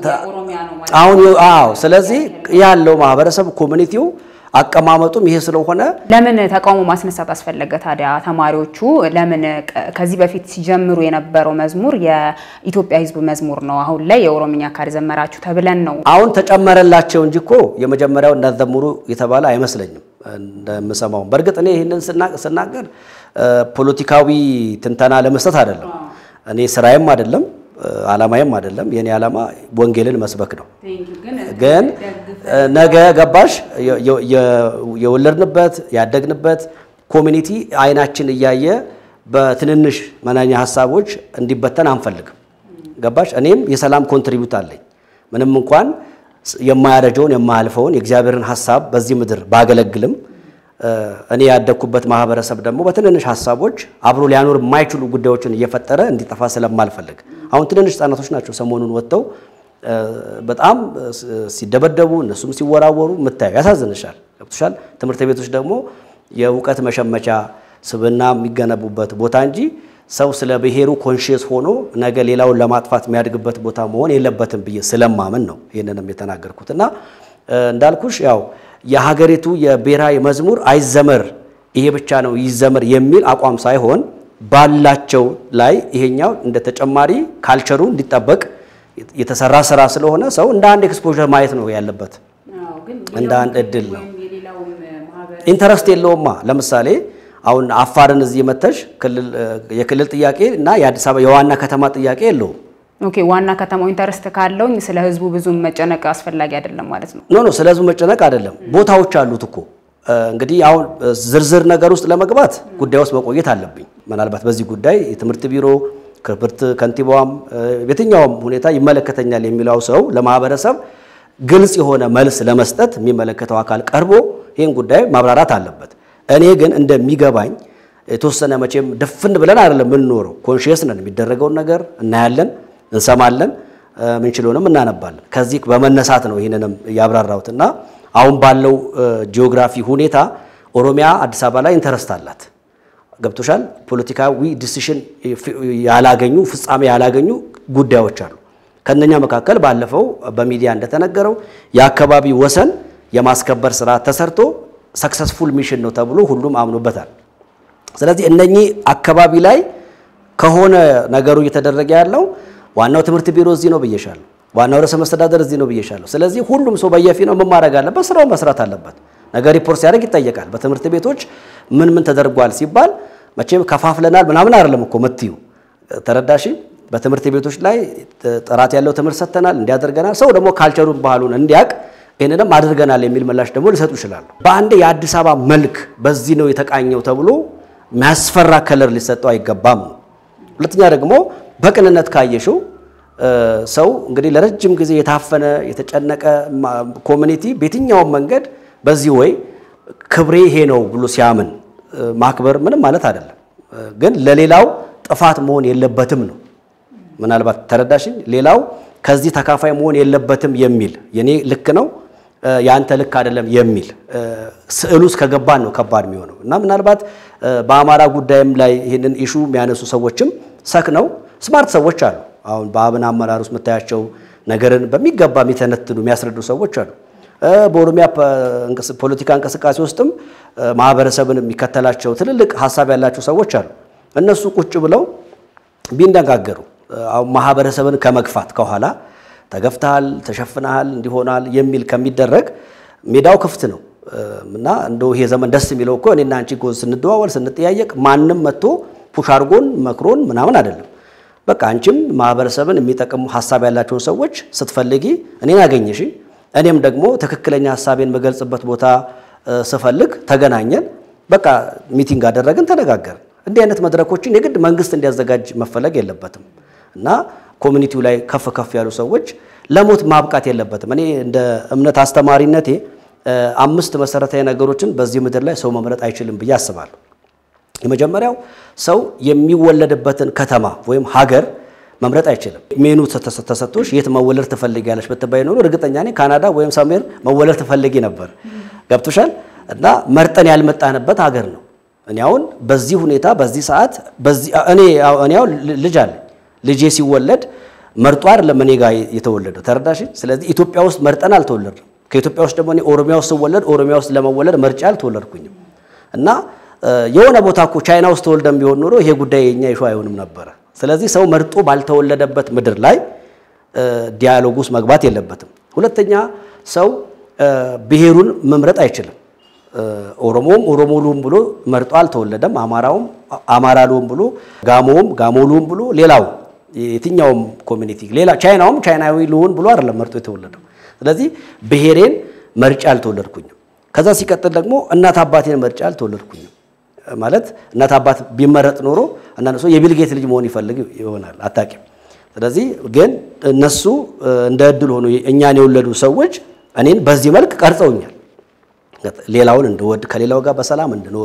አሁን አዎ። ስለዚህ ያለው ማህበረሰብ ኮሚኒቲው አቀማመጡም ይሄ ስለሆነ
ለምን ተቃውሞ ማስነሳት አስፈለገ ታዲያ? ተማሪዎቹ ለምን ከዚህ በፊት ሲጀምሩ የነበረው መዝሙር የኢትዮጵያ ሕዝብ መዝሙር ነው፣ አሁን ላይ የኦሮምኛ ካልዘመራችሁ ተብለን ነው።
አሁን ተጨመረላቸው እንጂ እኮ የመጀመሪያው እንዳዘምሩ የተባለ አይመስለኝም እንደምሰማው። በእርግጥ እኔ ይህንን ስናገር ፖለቲካዊ ትንተና ለመስጠት አይደለም፣ እኔ ስራዬም አይደለም ዓላማዬም አይደለም። የኔ ዓላማ ወንጌልን መስበክ ነው። ግን ነገ ገባሽ የወለድንበት ያደግንበት ኮሚኒቲ አይናችን እያየ በትንንሽ መናኛ ሀሳቦች እንዲበተን አንፈልግም። ገባሽ እኔም የሰላም ኮንትሪቢዩት አለኝ። ምንም እንኳን የማያረጀውን የማያልፈውን የእግዚአብሔርን ሀሳብ በዚህ ምድር ባገለግልም እኔ ያደግኩበት ማህበረሰብ ደግሞ በትንንሽ ሀሳቦች አብሮ ሊያኖር የማይችሉ ጉዳዮችን እየፈጠረ እንዲጠፋ ስለማልፈልግ አሁን ትንንሽ ህጻናቶች ናቸው ሰሞኑን ወጥተው በጣም ሲደበደቡ እነሱም ሲወራወሩ የምታየው ያሳዝንሻል። ገብቶሻል። ትምህርት ቤቶች ደግሞ የእውቀት መሸመቻ ስብና የሚገነቡበት ቦታ እንጂ ሰው ስለ ብሔሩ ኮንሽየስ ሆኖ ነገ ሌላውን ለማጥፋት የሚያድግበት ቦታ መሆን የለበትም ብዬ ስለማምን ነው ይህንንም የተናገርኩት እና እንዳልኩሽ ያው የሀገሪቱ የብሔራዊ መዝሙር አይዘመር ይሄ ብቻ ነው ይዘመር የሚል አቋም ሳይሆን ባላቸው ላይ ይሄኛው እንደ ተጨማሪ ካልቸሩ እንዲጠበቅ የተሰራ ስራ ስለሆነ ሰው እንደ አንድ ኤክስፖዠር ማየት ነው ያለበት፣ እንደ አንድ እድል ነው። ኢንተረስት የለውማ። ለምሳሌ አሁን አፋርን እዚህ መተሽ የክልል ጥያቄ እና የአዲስ አበባ የዋና ከተማ ጥያቄ የለውም።
ኦኬ ዋና ከተማው ኢንተረስት ካለውኝ ስለ ህዝቡ ብዙም መጨነቅ አስፈላጊ አይደለም ማለት ነው።
ኖ ኖ ስለ ህዝቡ መጨነቅ አይደለም። ቦታዎች አሉት እኮ እንግዲህ አሁን ዝርዝር ነገር ውስጥ ለመግባት ጉዳይ ውስጥ መቆየት አለብኝ። ምናልባት በዚህ ጉዳይ የትምህርት ቢሮ ክብርት ከንቲባዋም የትኛውም ሁኔታ ይመለከተኛል የሚለው ሰው ለማህበረሰብ ግልጽ የሆነ መልስ ለመስጠት የሚመለከተው አካል ቀርቦ ይህን ጉዳይ ማብራራት አለበት። እኔ ግን እንደሚገባኝ የተወሰነ መቼም ድፍን ብለን አይደለም የምንኖረው፣ ኮንሽየስ ነን። የሚደረገውን ነገር እናያለን፣ እንሰማለን፣ ምንችለውንም እናነባለን። ከዚህ በመነሳት ነው ይህንንም ያብራራሁት እና አሁን ባለው ጂኦግራፊ ሁኔታ ኦሮሚያ አዲስ አበባ ላይ ኢንተረስት አላት። ገብቶሻል። ፖለቲካዊ ዲሲሽን ያላገኙ ፍጻሜ ያላገኙ ጉዳዮች አሉ። ከነኛ መካከል ባለፈው በሚዲያ እንደተነገረው የአካባቢ ወሰን የማስከበር ስራ ተሰርቶ ሰክሰስፉል ሚሽን ነው ተብሎ ሁሉም አምኖበታል። ስለዚህ እነኚህ አካባቢ ላይ ከሆነ ነገሩ እየተደረገ ያለው ዋናው ትምህርት ቢሮ እዚህ ነው ብዬሻለሁ። ዋናው ርዕሰ መስተዳደር እዚህ ነው ብዬሻለሁ። ስለዚህ ሁሉም ሰው በየፊናው ምን ማድረግ አለበት? ስራውን መስራት አለበት። ነገር ሪፖርት ሲያደርግ ይጠየቃል። በትምህርት ቤቶች ምን ምን ተደርጓል ሲባል መቼም ከፋፍለናል ምናምን አይደለም እኮ ምትዩ ተረዳሽ። በትምህርት ቤቶች ላይ ጥራት ያለው ትምህርት ሰጥተናል፣ እንዲያደርገናል። ሰው ደግሞ ካልቸሩን ባህሉን እንዲያውቅ ይህንንም አድርገናል የሚል ምላሽ ደግሞ ሊሰጡ ይችላሉ። በአንድ የአዲስ አበባ መልክ በዚህ ነው የተቃኘው ተብሎ የሚያስፈራ ከለር ሊሰጠው አይገባም ነው። ሁለተኛ ደግሞ በቅንነት ካየሽው ሰው እንግዲህ ለረጅም ጊዜ የታፈነ የተጨነቀ ኮሚኒቲ በየትኛውም መንገድ በዚህ ወይ ክብሬ ይሄ ነው ብሎ ሲያምን ማክበር ምንም ማለት አይደለም፣ ግን ለሌላው ጥፋት መሆን የለበትም ነው። ምናልባት ተረዳሽኝ? ሌላው ከዚህ ተካፋይ መሆን የለበትም የሚል የኔ ልክ ነው የአንተ ልክ አይደለም የሚል ስዕል ውስጥ ከገባን ነው ከባድ የሚሆነው እና ምናልባት በአማራ ጉዳይም ላይ ይህንን ኢሹ የሚያነሱ ሰዎችም ሰክነው ስማርት ሰዎች አሉ። አሁን በአብን አመራር ውስጥ የምታያቸው ነገርን በሚገባ የሚተነትኑ የሚያስረዱ ሰዎች አሉ። በኦሮሚያ ፖለቲካ እንቅስቃሴ ውስጥም ማህበረሰብን የሚከተላቸው ትልልቅ ሀሳብ ያላቸው ሰዎች አሉ። እነሱ ቁጭ ብለው ቢነጋገሩ አሁን ማህበረሰብን ከመግፋት ከኋላ ተገፍተሃል፣ ተሸፍነሃል፣ እንዲሆናል የሚል ከሚደረግ ሜዳው ክፍት ነው እና እንደው ይሄ ዘመን ደስ የሚለው እኮ እኔና አንቺ እኮ ስንደዋወል ስንጠያየቅ ማንም መጥቶ ፑሽ አድርጎን መክሮን ምናምን አይደለም። በቃ አንቺም ማህበረሰብን የሚጠቅሙ ሀሳብ ያላቸውን ሰዎች ስትፈልጊ እኔን አገኘሽ፣ እኔም ደግሞ ትክክለኛ ሀሳቤን የምገልጽበት ቦታ ስፈልግ ተገናኘን። በቃ ሚቲንግ አደረግን፣ ተነጋገርን። እንዲህ አይነት መድረኮችን የግድ መንግስት እንዲያዘጋጅ መፈለግ የለበትም እና ኮሚኒቲው ላይ ከፍ ከፍ ያሉ ሰዎች ለሞት ማብቃት የለበትም። እኔ እንደ እምነት አስተማሪነቴ አምስት መሰረታዊ ነገሮችን በዚህ ምድር ላይ ሰው መምረጥ አይችልም ብዬ አስባለሁ። የመጀመሪያው ሰው የሚወለድበትን ከተማ ወይም ሀገር መምረጥ አይችልም። ሜኑ ተሰጥቶሽ የት መወለድ ትፈልጊያለሽ ብትባይ ኖሮ እርግጠኛ ነኝ ካናዳ ወይም ሰሜን መወለድ ትፈልጊ ነበር። ገብቶሻል? እና መርጠን ያልመጣንበት ሀገር ነው። እኔ አሁን በዚህ ሁኔታ በዚህ ሰዓት እኔ እኔ አሁን ልጅ አለኝ ልጄ ሲወለድ መርጦ አይደለም እኔ ጋር የተወለደው ተረዳሽ። ስለዚህ ኢትዮጵያ ውስጥ መርጠን አልተወለድም። ከኢትዮጵያ ውስጥ ደግሞ እኔ ኦሮሚያ ውስጥ ስወለድ ኦሮሚያ ውስጥ ለመወለድ መርጫ አልተወለድኩኝም። እና የሆነ ቦታ እኮ ቻይና ውስጥ ተወልደን ቢሆን ኖሮ ይሄ ጉዳይ የኛ ይሹ አይሆንም ነበረ። ስለዚህ ሰው መርጦ ባልተወለደበት ምድር ላይ ዲያሎግ ውስጥ መግባት የለበትም። ሁለተኛ ሰው ብሔሩን መምረጥ አይችልም። ኦሮሞም ኦሮሞ ልሁን ብሎ መርጦ አልተወለደም። አማራውም አማራ ልሁን ብሎ፣ ጋሞውም ጋሞ ልሁን ብሎ፣ ሌላው የትኛውም ኮሚኒቲ ሌላ ቻይናውም ቻይናዊ ልሁን ብሎ አይደለም መርጦ የተወለደው። ስለዚህ ብሔሬን መርጫ አልተወለድኩኝም። ከዛ ሲቀጥል ደግሞ እናት አባቴን መርጫ አልተወለድኩኝም። ማለት እናት አባት ቢመረጥ ኖሮ አንዳንድ ሰው የቢልጌት ልጅ መሆን ይፈልግ ይሆናል አታውቂም። ስለዚህ ግን እነሱ እንደ እድል ሆኖ እኛን የወለዱ ሰዎች እኔን በዚህ መልክ ቀርጸውኛል። ሌላውን እንድወድ ከሌላው ጋር በሰላም እንድኖር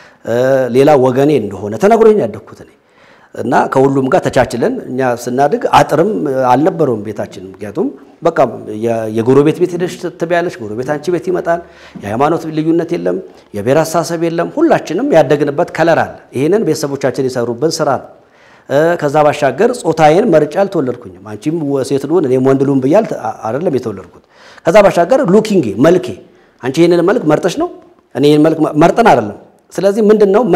ሌላ ወገኔ እንደሆነ ተነግሮኝ ያደግኩት እኔ እና ከሁሉም ጋር ተቻችለን እኛ ስናድግ አጥርም አልነበረውም ቤታችን። ምክንያቱም በቃ የጎረቤት ቤት ሄደሽ ትበያለሽ፣ ጎረቤት አንቺ ቤት ይመጣል። የሃይማኖት ልዩነት የለም፣ የብሔር አስተሳሰብ የለም። ሁላችንም ያደግንበት ከለር አለ። ይህንን ቤተሰቦቻችን የሰሩብን ስራ ነው። ከዛ ባሻገር ጾታዬን መርጬ አልተወለድኩኝም። አንቺም ሴት ልሁን እኔም ወንድ ልሁን ብዬ አይደለም የተወለድኩት። ከዛ ባሻገር ሉኪንጌ መልኬ አንቺ ይህንን መልክ መርጠሽ ነው እኔ ይህን መልክ መርጠን አይደለም። ስለዚህ ምንድን ነው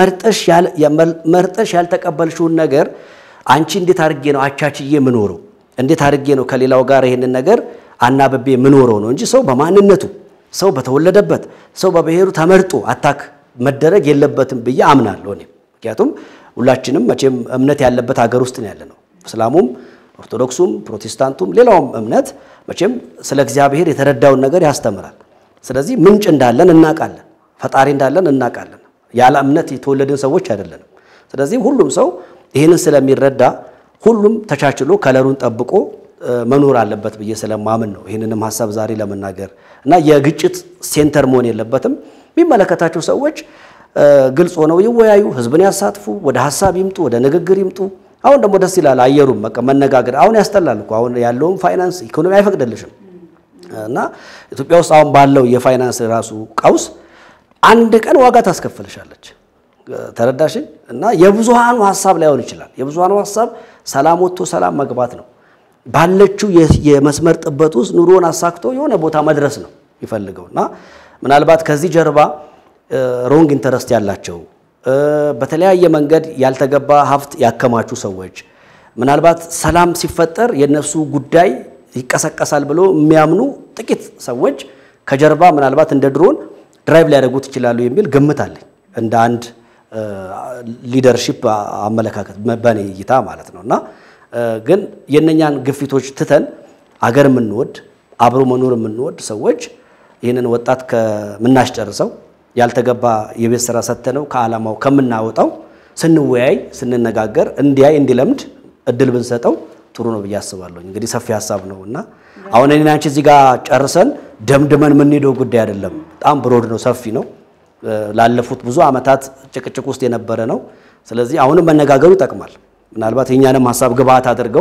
መርጠሽ ያልተቀበልሽውን ነገር አንቺ እንዴት አድርጌ ነው አቻችዬ የምኖረው? እንዴት አድርጌ ነው ከሌላው ጋር ይህንን ነገር አናብቤ የምኖረው ነው እንጂ ሰው በማንነቱ ሰው በተወለደበት ሰው በብሔሩ ተመርጦ አታክ መደረግ የለበትም ብዬ አምናለሁ እኔ። ምክንያቱም ሁላችንም መቼም እምነት ያለበት ሀገር ውስጥ ነው ያለነው። እስላሙም፣ ኦርቶዶክሱም፣ ፕሮቴስታንቱም ሌላውም እምነት መቼም ስለ እግዚአብሔር የተረዳውን ነገር ያስተምራል። ስለዚህ ምንጭ እንዳለን እናውቃለን፣ ፈጣሪ እንዳለን እናውቃለን። ያለ እምነት የተወለድን ሰዎች አይደለንም። ስለዚህ ሁሉም ሰው ይህንን ስለሚረዳ ሁሉም ተቻችሎ ከለሩን ጠብቆ መኖር አለበት ብዬ ስለማምን ነው ይህንንም ሀሳብ ዛሬ ለመናገር እና የግጭት ሴንተር መሆን የለበትም። የሚመለከታቸው ሰዎች ግልጽ ሆነው ይወያዩ፣ ህዝብን ያሳትፉ፣ ወደ ሀሳብ ይምጡ፣ ወደ ንግግር ይምጡ። አሁን ደግሞ ደስ ይላል አየሩም በቃ መነጋገር። አሁን ያስጠላል እኮ አሁን ያለውም ፋይናንስ ኢኮኖሚ አይፈቅድልሽም። እና ኢትዮጵያ ውስጥ አሁን ባለው የፋይናንስ ራሱ ቀውስ አንድ ቀን ዋጋ ታስከፍልሻለች። ተረዳሽኝ? እና የብዙሃኑ ሀሳብ ላይሆን ይችላል። የብዙሃኑ ሀሳብ ሰላም ወጥቶ ሰላም መግባት ነው። ባለችው የመስመር ጥበት ውስጥ ኑሮን አሳክቶ የሆነ ቦታ መድረስ ነው ይፈልገው እና ምናልባት ከዚህ ጀርባ ሮንግ ኢንተረስት ያላቸው በተለያየ መንገድ ያልተገባ ሀብት ያከማቹ ሰዎች ምናልባት ሰላም ሲፈጠር የነሱ ጉዳይ ይቀሰቀሳል ብሎ የሚያምኑ ጥቂት ሰዎች ከጀርባ ምናልባት እንደ ድሮን ድራይቭ ሊያደርጉት ይችላሉ የሚል ግምት አለኝ። እንደ አንድ ሊደርሺፕ አመለካከት በእኔ እይታ ማለት ነው እና ግን የእነኛን ግፊቶች ትተን አገር የምንወድ አብሮ መኖር የምንወድ ሰዎች ይህንን ወጣት ከምናስጨርሰው ያልተገባ የቤት ስራ ሰተነው ከዓላማው ከምናወጣው ስንወያይ ስንነጋገር እንዲያይ እንዲለምድ እድል ብንሰጠው ጥሩ ነው ብዬ አስባለሁ። እንግዲህ ሰፊ ሀሳብ ነው እና አሁን እኔና አንቺ እዚህ ጋር ጨርሰን ደምድመን የምንሄደው ጉዳይ አይደለም። በጣም ብሮድ ነው፣ ሰፊ ነው። ላለፉት ብዙ ዓመታት ጭቅጭቅ ውስጥ የነበረ ነው። ስለዚህ አሁንም መነጋገሩ ይጠቅማል። ምናልባት የእኛንም ሀሳብ ግብአት አድርገው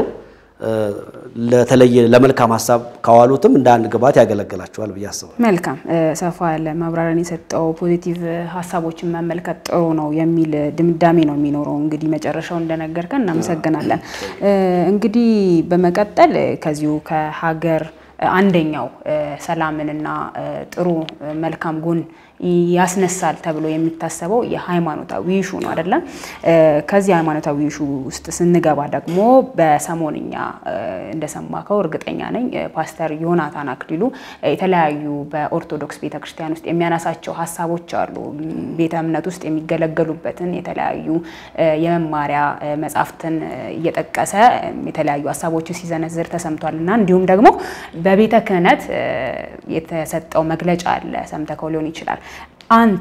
ለተለየ ለመልካም ሀሳብ ካዋሉትም እንደ አንድ ግብአት ያገለግላቸዋል ብዬ አስባለሁ።
መልካም ሰፋ ያለ ማብራሪያን የሰጠው ፖዚቲቭ ሀሳቦችን መመልከት ጥሩ ነው የሚል ድምዳሜ ነው የሚኖረው። እንግዲህ መጨረሻው እንደነገርከን እናመሰግናለን። እንግዲህ በመቀጠል ከዚሁ ከሀገር አንደኛው ሰላምንና ጥሩ መልካም ጎን ያስነሳል ተብሎ የሚታሰበው የሃይማኖታዊ ኢሹ ነው አይደለም። ከዚህ ሃይማኖታዊ ኢሹ ውስጥ ስንገባ ደግሞ በሰሞንኛ እንደሰማከው እርግጠኛ ነኝ ፓስተር ዮናታን አክሊሉ የተለያዩ በኦርቶዶክስ ቤተክርስቲያን ውስጥ የሚያነሳቸው ሀሳቦች አሉ። ቤተ እምነት ውስጥ የሚገለገሉበትን የተለያዩ የመማሪያ መጽሐፍትን እየጠቀሰ የተለያዩ ሀሳቦችን ሲዘነዝር ተሰምቷል እና እንዲሁም ደግሞ በቤተ ክህነት የተሰጠው መግለጫ አለ፣ ሰምተከው ሊሆን ይችላል። አንተ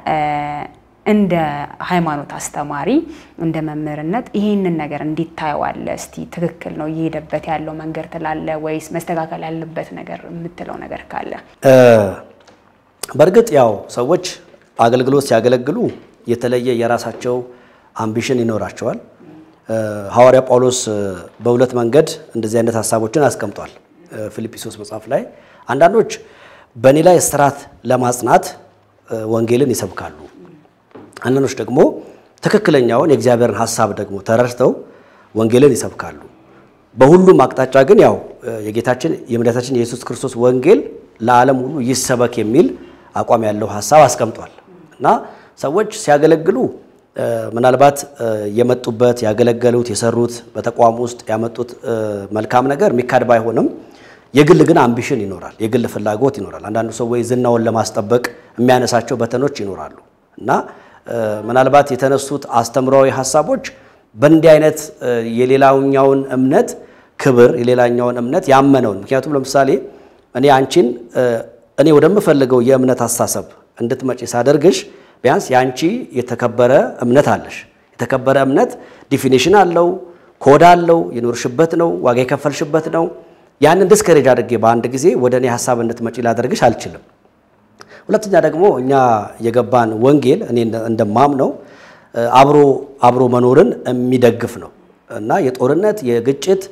እንደ ሃይማኖት አስተማሪ እንደ መምህርነት ይህንን ነገር እንዴት ታየዋለህ? እስቲ ትክክል ነው እየሄደበት ያለው መንገድ ትላለህ ወይስ መስተካከል ያለበት ነገር የምትለው ነገር ካለ?
በእርግጥ ያው ሰዎች አገልግሎት ሲያገለግሉ የተለየ የራሳቸው አምቢሽን ይኖራቸዋል። ሐዋርያ ጳውሎስ በሁለት መንገድ እንደዚህ አይነት ሀሳቦችን አስቀምጧል። ፊልጵስዩስ መጽሐፍ ላይ አንዳንዶች በእኔ ላይ እስራት ለማጽናት ወንጌልን ይሰብካሉ። አንዳንዶች ደግሞ ትክክለኛውን የእግዚአብሔርን ሀሳብ ደግሞ ተረድተው ወንጌልን ይሰብካሉ። በሁሉም አቅጣጫ ግን ያው የጌታችን የመድኃኒታችን የኢየሱስ ክርስቶስ ወንጌል ለዓለም ሁሉ ይሰበክ የሚል አቋም ያለው ሀሳብ አስቀምጧል እና ሰዎች ሲያገለግሉ ምናልባት የመጡበት ያገለገሉት የሰሩት በተቋም ውስጥ ያመጡት መልካም ነገር የሚካድ ባይሆንም የግል ግን አምቢሽን ይኖራል፣ የግል ፍላጎት ይኖራል። አንዳንዱ ሰው ወይ ዝናውን ለማስጠበቅ የሚያነሳቸው በተኖች ይኖራሉ እና ምናልባት የተነሱት አስተምሯዊ ሀሳቦች በእንዲህ አይነት የሌላኛውን እምነት ክብር የሌላኛውን እምነት ያመነውን ምክንያቱም ለምሳሌ እኔ አንቺን እኔ ወደምፈልገው የእምነት አስተሳሰብ እንድትመጪ ሳደርግሽ ቢያንስ የአንቺ የተከበረ እምነት አለሽ። የተከበረ እምነት ዲፊኒሽን አለው፣ ኮድ አለው፣ የኖርሽበት ነው፣ ዋጋ የከፈልሽበት ነው። ያንን ዲስከሬጅ አድርጌ በአንድ ጊዜ ወደ እኔ ሀሳብ እንድትመጪ ላደርግሽ አልችልም። ሁለተኛ ደግሞ እኛ የገባን ወንጌል እኔ እንደማምነው አብሮ አብሮ መኖርን የሚደግፍ ነው እና የጦርነት የግጭት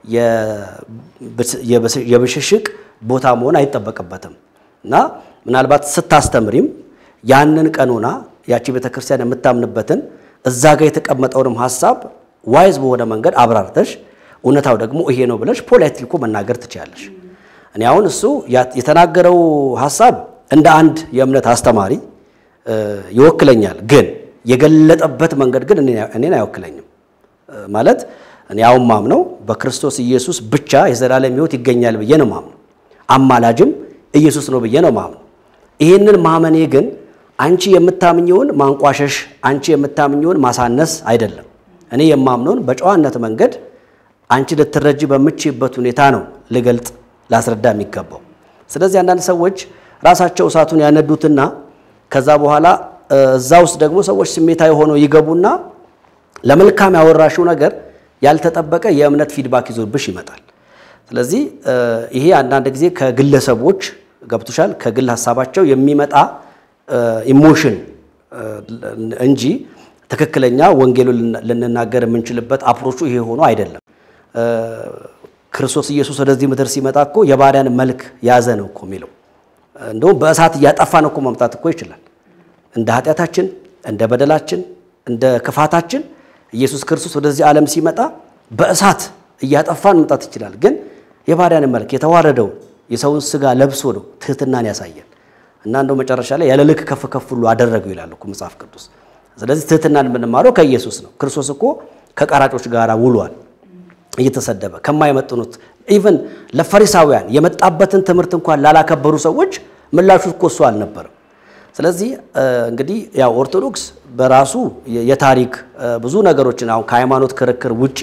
የብሽሽቅ ቦታ መሆን አይጠበቅበትም እና ምናልባት ስታስተምሪም ያንን ቀኖና ያቺ ቤተክርስቲያን የምታምንበትን እዛ ጋር የተቀመጠውንም ሀሳብ ዋይዝ በሆነ መንገድ አብራርተሽ እውነታው ደግሞ ይሄ ነው ብለሽ ፖላይትሊ እኮ መናገር ትችላለሽ። እኔ አሁን እሱ የተናገረው ሀሳብ እንደ አንድ የእምነት አስተማሪ ይወክለኛል፣ ግን የገለጠበት መንገድ ግን እኔን አይወክለኝም። ማለት እኔ አሁን ማምነው በክርስቶስ ኢየሱስ ብቻ የዘላለም ሕይወት ይገኛል ብዬ ነው ማምነው። አማላጅም ኢየሱስ ነው ብዬ ነው ማምነው። ይህንን ማመኔ ግን አንቺ የምታምኘውን ማንቋሸሽ፣ አንቺ የምታምኘውን ማሳነስ አይደለም። እኔ የማምነውን በጨዋነት መንገድ አንቺ ልትረጂ በምችበት ሁኔታ ነው ልገልጥ ላስረዳ የሚገባው። ስለዚህ አንዳንድ ሰዎች ራሳቸው እሳቱን ያነዱትና ከዛ በኋላ እዛ ውስጥ ደግሞ ሰዎች ስሜታዊ ሆነው ይገቡና ለመልካም ያወራሽው ነገር ያልተጠበቀ የእምነት ፊድባክ ይዞብሽ ይመጣል። ስለዚህ ይሄ አንዳንድ ጊዜ ከግለሰቦች ገብቶሻል፣ ከግል ሀሳባቸው የሚመጣ ኢሞሽን እንጂ ትክክለኛ ወንጌሉን ልንናገር የምንችልበት አፕሮቹ ይሄ ሆኖ አይደለም። ክርስቶስ ኢየሱስ ወደዚህ ምድር ሲመጣ እኮ የባሪያን መልክ ያዘ ነው እኮ የሚለው። እንደውም በእሳት እያጠፋን እኮ መምጣት እኮ ይችላል። እንደ ኃጢአታችን፣ እንደ በደላችን፣ እንደ ክፋታችን ኢየሱስ ክርስቶስ ወደዚህ ዓለም ሲመጣ በእሳት እያጠፋን መምጣት ይችላል። ግን የባሪያን መልክ የተዋረደውን የሰውን ስጋ ለብሶ ነው ትህትናን ያሳየን እና እንደው መጨረሻ ላይ ያለ ልክ ከፍ ከፍ ሁሉ አደረገው ይላል እኮ መጽሐፍ ቅዱስ። ስለዚህ ትህትናን የምንማረው ከኢየሱስ ነው። ክርስቶስ እኮ ከቀራጮች ጋር ውሏል እየተሰደበ ከማይመጥኑት ኢቨን ለፈሪሳውያን የመጣበትን ትምህርት እንኳን ላላከበሩ ሰዎች ምላሹ እኮ እሱ አልነበረም። ስለዚህ እንግዲህ ያው ኦርቶዶክስ በራሱ የታሪክ ብዙ ነገሮችን አሁን ከሃይማኖት ክርክር ውጪ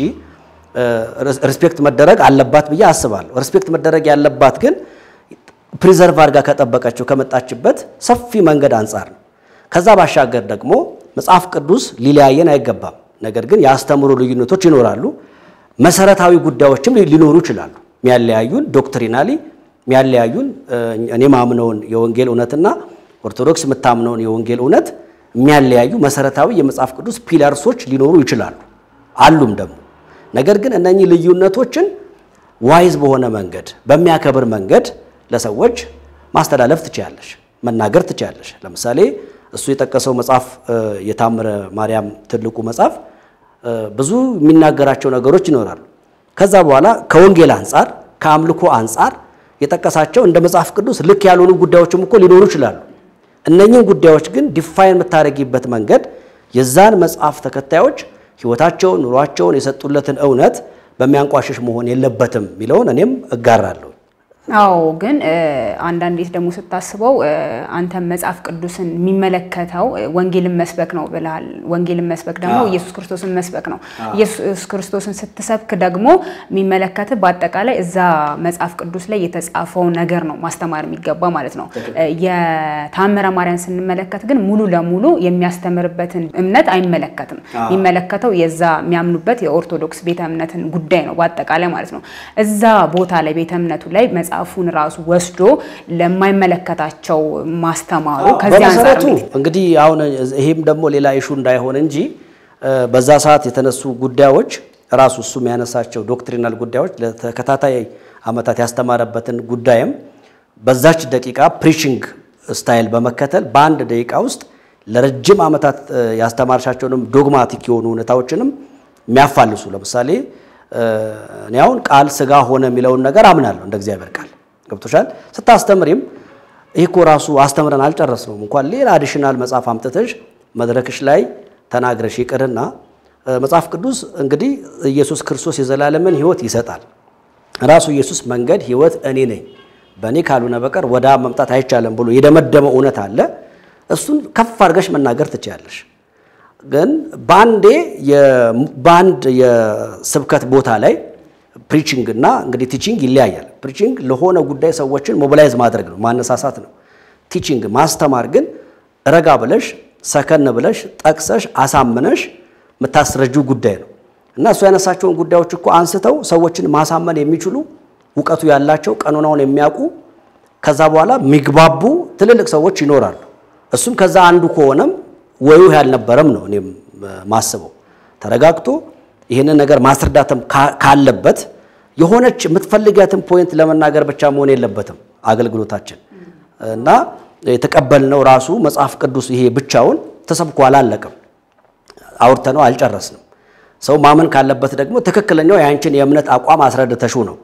ሪስፔክት መደረግ አለባት ብዬ አስባለሁ። ሪስፔክት መደረግ ያለባት ግን ፕሪዘርቭ አድርጋ ከጠበቀችው ከመጣችበት ሰፊ መንገድ አንጻር ነው። ከዛ ባሻገር ደግሞ መጽሐፍ ቅዱስ ሊለያየን አይገባም። ነገር ግን የአስተምሮ ልዩነቶች ይኖራሉ። መሰረታዊ ጉዳዮችም ሊኖሩ ይችላሉ። የሚያለያዩን ዶክትሪናሊ የሚያለያዩን እኔ ማምነውን የወንጌል እውነትና ኦርቶዶክስ የምታምነውን የወንጌል እውነት የሚያለያዩ መሰረታዊ የመጽሐፍ ቅዱስ ፒለርሶች ሊኖሩ ይችላሉ፣ አሉም ደግሞ። ነገር ግን እነኚህ ልዩነቶችን ዋይዝ በሆነ መንገድ በሚያከብር መንገድ ለሰዎች ማስተላለፍ ትችያለሽ፣ መናገር ትችያለሽ። ለምሳሌ እሱ የጠቀሰው መጽሐፍ የታምረ ማርያም ትልቁ መጽሐፍ ብዙ የሚናገራቸው ነገሮች ይኖራሉ። ከዛ በኋላ ከወንጌል አንጻር ከአምልኮ አንጻር የጠቀሳቸው እንደ መጽሐፍ ቅዱስ ልክ ያልሆኑ ጉዳዮችም እኮ ሊኖሩ ይችላሉ። እነኚህን ጉዳዮች ግን ዲፋይን የምታደርጊበት መንገድ የዛን መጽሐፍ ተከታዮች ሕይወታቸውን፣ ኑሯቸውን የሰጡለትን እውነት በሚያንቋሽሽ መሆን የለበትም የሚለውን እኔም እጋራለሁ።
አዎ ግን አንዳንዴ ደግሞ ስታስበው አንተ መጽሐፍ ቅዱስን የሚመለከተው ወንጌልን መስበክ ነው ብለሃል። ወንጌልን መስበክ ደግሞ ኢየሱስ ክርስቶስን መስበክ ነው። ኢየሱስ ክርስቶስን ስትሰብክ ደግሞ የሚመለከት በአጠቃላይ እዛ መጽሐፍ ቅዱስ ላይ የተጻፈው ነገር ነው ማስተማር የሚገባ ማለት ነው። የታምረ ማርያም ስንመለከት ግን ሙሉ ለሙሉ የሚያስተምርበትን እምነት አይመለከትም። የሚመለከተው የዛ የሚያምኑበት የኦርቶዶክስ ቤተ እምነትን ጉዳይ ነው በአጠቃላይ ማለት ነው። እዛ ቦታ ላይ ቤተ እምነቱ ላይ መጽሐፉን ራሱ ወስዶ ለማይመለከታቸው ማስተማሩ ከዚህ አንጻር
በመሰረቱ እንግዲህ አሁን ይሄም ደግሞ ሌላ ኢሹ እንዳይሆን እንጂ በዛ ሰዓት የተነሱ ጉዳዮች ራሱ እሱ የሚያነሳቸው ዶክትሪናል ጉዳዮች ለተከታታይ ዓመታት ያስተማረበትን ጉዳይም በዛች ደቂቃ ፕሪቺንግ ስታይል በመከተል በአንድ ደቂቃ ውስጥ ለረጅም ዓመታት ያስተማርሻቸውንም ዶግማቲክ የሆኑ እውነታዎችንም የሚያፋልሱ ለምሳሌ እኔ አሁን ቃል ስጋ ሆነ የሚለውን ነገር አምናለሁ እንደ እግዚአብሔር ቃል ገብቶሻል። ስታስተምሪም ይህ እኮ ራሱ አስተምረን አልጨረስነውም እንኳን ሌላ አዲሽናል መጽሐፍ አምጥተሽ መድረክሽ ላይ ተናግረሽ ይቅርና መጽሐፍ ቅዱስ እንግዲህ ኢየሱስ ክርስቶስ የዘላለምን ሕይወት ይሰጣል። ራሱ ኢየሱስ መንገድ፣ ሕይወት እኔ ነኝ፣ በእኔ ካልሆነ በቀር ወደ አብ መምጣት አይቻልም ብሎ የደመደመው እውነት አለ። እሱን ከፍ አድርገሽ መናገር ትችያለሽ። ግን በአንዴ በአንድ የስብከት ቦታ ላይ ፕሪቺንግ እና እንግዲህ ቲቺንግ ይለያያል። ፕሪቺንግ ለሆነ ጉዳይ ሰዎችን ሞቢላይዝ ማድረግ ነው፣ ማነሳሳት ነው። ቲቺንግ ማስተማር ግን ረጋ ብለሽ ሰከን ብለሽ ጠቅሰሽ አሳምነሽ የምታስረጂው ጉዳይ ነው እና እሱ ያነሳቸውን ጉዳዮች እኮ አንስተው ሰዎችን ማሳመን የሚችሉ እውቀቱ ያላቸው ቀኖናውን የሚያውቁ ከዛ በኋላ የሚግባቡ ትልልቅ ሰዎች ይኖራሉ። እሱም ከዛ አንዱ ከሆነም ወዩ ያልነበረም ነው እኔም ማስበው። ተረጋግቶ ይህንን ነገር ማስረዳትም ካለበት የሆነች የምትፈልጋትን ፖይንት ለመናገር ብቻ መሆን የለበትም አገልግሎታችን እና የተቀበልነው ራሱ መጽሐፍ ቅዱስ ይሄ ብቻውን ተሰብኮ አላለቅም፣ አውርተነው አልጨረስንም። ሰው ማመን ካለበት ደግሞ ትክክለኛው የአንችን የእምነት አቋም አስረድተሽው ነው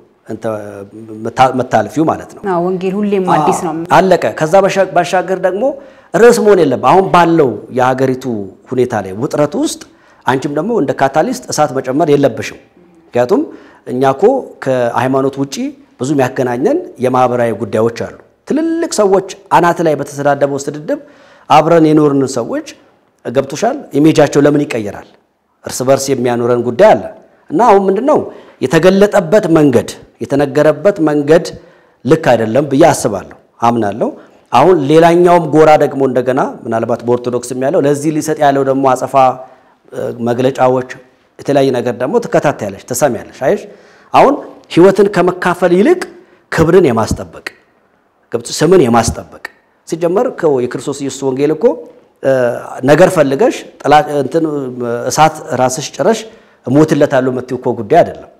መታልፊው ማለት ነው።
ወንጌል ሁሌም አዲስ ነው።
አለቀ። ከዛ ባሻገር ደግሞ ርዕስ መሆን የለም። አሁን ባለው የሀገሪቱ ሁኔታ ላይ ውጥረት ውስጥ አንቺም ደግሞ እንደ ካታሊስት እሳት መጨመር የለብሽም። ምክንያቱም እኛ እኮ ከሃይማኖት ውጪ ብዙ የሚያገናኘን የማህበራዊ ጉዳዮች አሉ። ትልልቅ ሰዎች አናት ላይ በተሰዳደበው ስድድብ አብረን የኖርን ሰዎች ገብቶሻል። ኢሜጃቸው ለምን ይቀየራል? እርስ በርስ የሚያኖረን ጉዳይ አለ እና አሁን ምንድነው የተገለጠበት መንገድ የተነገረበት መንገድ ልክ አይደለም ብዬ አስባለሁ፣ አምናለሁ። አሁን ሌላኛውም ጎራ ደግሞ እንደገና ምናልባት በኦርቶዶክስም ያለው ለዚህ ሊሰጥ ያለው ደግሞ አጸፋ መግለጫዎች፣ የተለያየ ነገር ደግሞ ትከታተያለሽ፣ ትሰሚያለሽ። አይሽ አሁን ህይወትን ከመካፈል ይልቅ ክብርን የማስጠበቅ ስምን የማስጠበቅ ሲጀመር የክርስቶስ ኢየሱስ ወንጌል እኮ ነገር ፈልገሽ እሳት ራስሽ ጭረሽ እሞትለታለሁ የምትይው እኮ ጉዳይ አይደለም።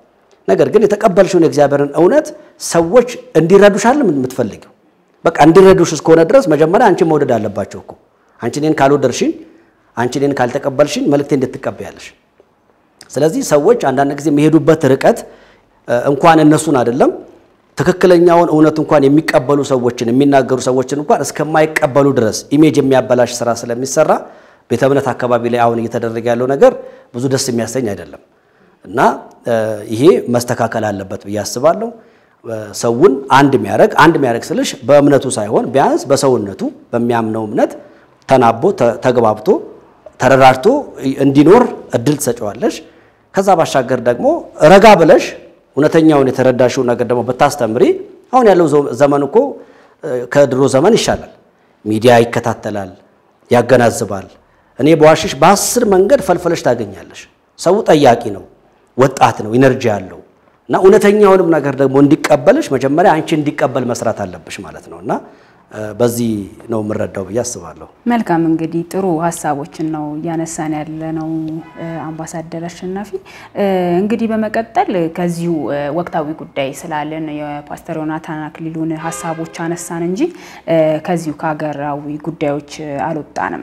ነገር ግን የተቀበልሽውን የእግዚአብሔርን እውነት ሰዎች እንዲረዱሻል የምትፈልጊው በቃ እንዲረዱሽ እስከሆነ ድረስ መጀመሪያ አንቺን መውደድ አለባቸው እኮ አንቺ እኔን ካልወደድሽኝ፣ አንቺ እኔን ካልተቀበልሽኝ መልእክቴ እንድትቀበያለሽ። ስለዚህ ሰዎች አንዳንድ ጊዜ የሚሄዱበት ርቀት እንኳን እነሱን አይደለም ትክክለኛውን እውነት እንኳን የሚቀበሉ ሰዎችን የሚናገሩ ሰዎችን እንኳን እስከማይቀበሉ ድረስ ኢሜጅ የሚያበላሽ ስራ ስለሚሰራ ቤተ እምነት አካባቢ ላይ አሁን እየተደረገ ያለው ነገር ብዙ ደስ የሚያሰኝ አይደለም እና ይሄ መስተካከል አለበት ብዬ አስባለሁ። ሰውን አንድ የሚያደርግ አንድ የሚያደርግ ስልሽ በእምነቱ ሳይሆን ቢያንስ በሰውነቱ በሚያምነው እምነት ተናቦ ተግባብቶ ተረዳድቶ እንዲኖር እድል ትሰጪዋለሽ። ከዛ ባሻገር ደግሞ ረጋ ብለሽ እውነተኛውን የተረዳሽውን ነገር ደግሞ ብታስተምሪ አሁን ያለው ዘመን እኮ ከድሮ ዘመን ይሻላል። ሚዲያ ይከታተላል፣ ያገናዝባል። እኔ በዋሽሽ በአስር መንገድ ፈልፈለሽ ታገኛለሽ። ሰው ጠያቂ ነው፣ ወጣት ነው፣ ኢነርጂ አለው እና እውነተኛውንም ነገር ደግሞ እንዲቀበልሽ መጀመሪያ አንቺ እንዲቀበል መስራት አለብሽ ማለት ነው እና በዚህ ነው የምረዳው ብዬ አስባለሁ።
መልካም እንግዲህ ጥሩ ሀሳቦችን ነው እያነሳን ያለ ነው አምባሳደር አሸናፊ። እንግዲህ በመቀጠል ከዚሁ ወቅታዊ ጉዳይ ስላለን የፓስተር ዮናታን አክሊሉን ሀሳቦች አነሳን እንጂ ከዚሁ ከሀገራዊ ጉዳዮች አልወጣንም።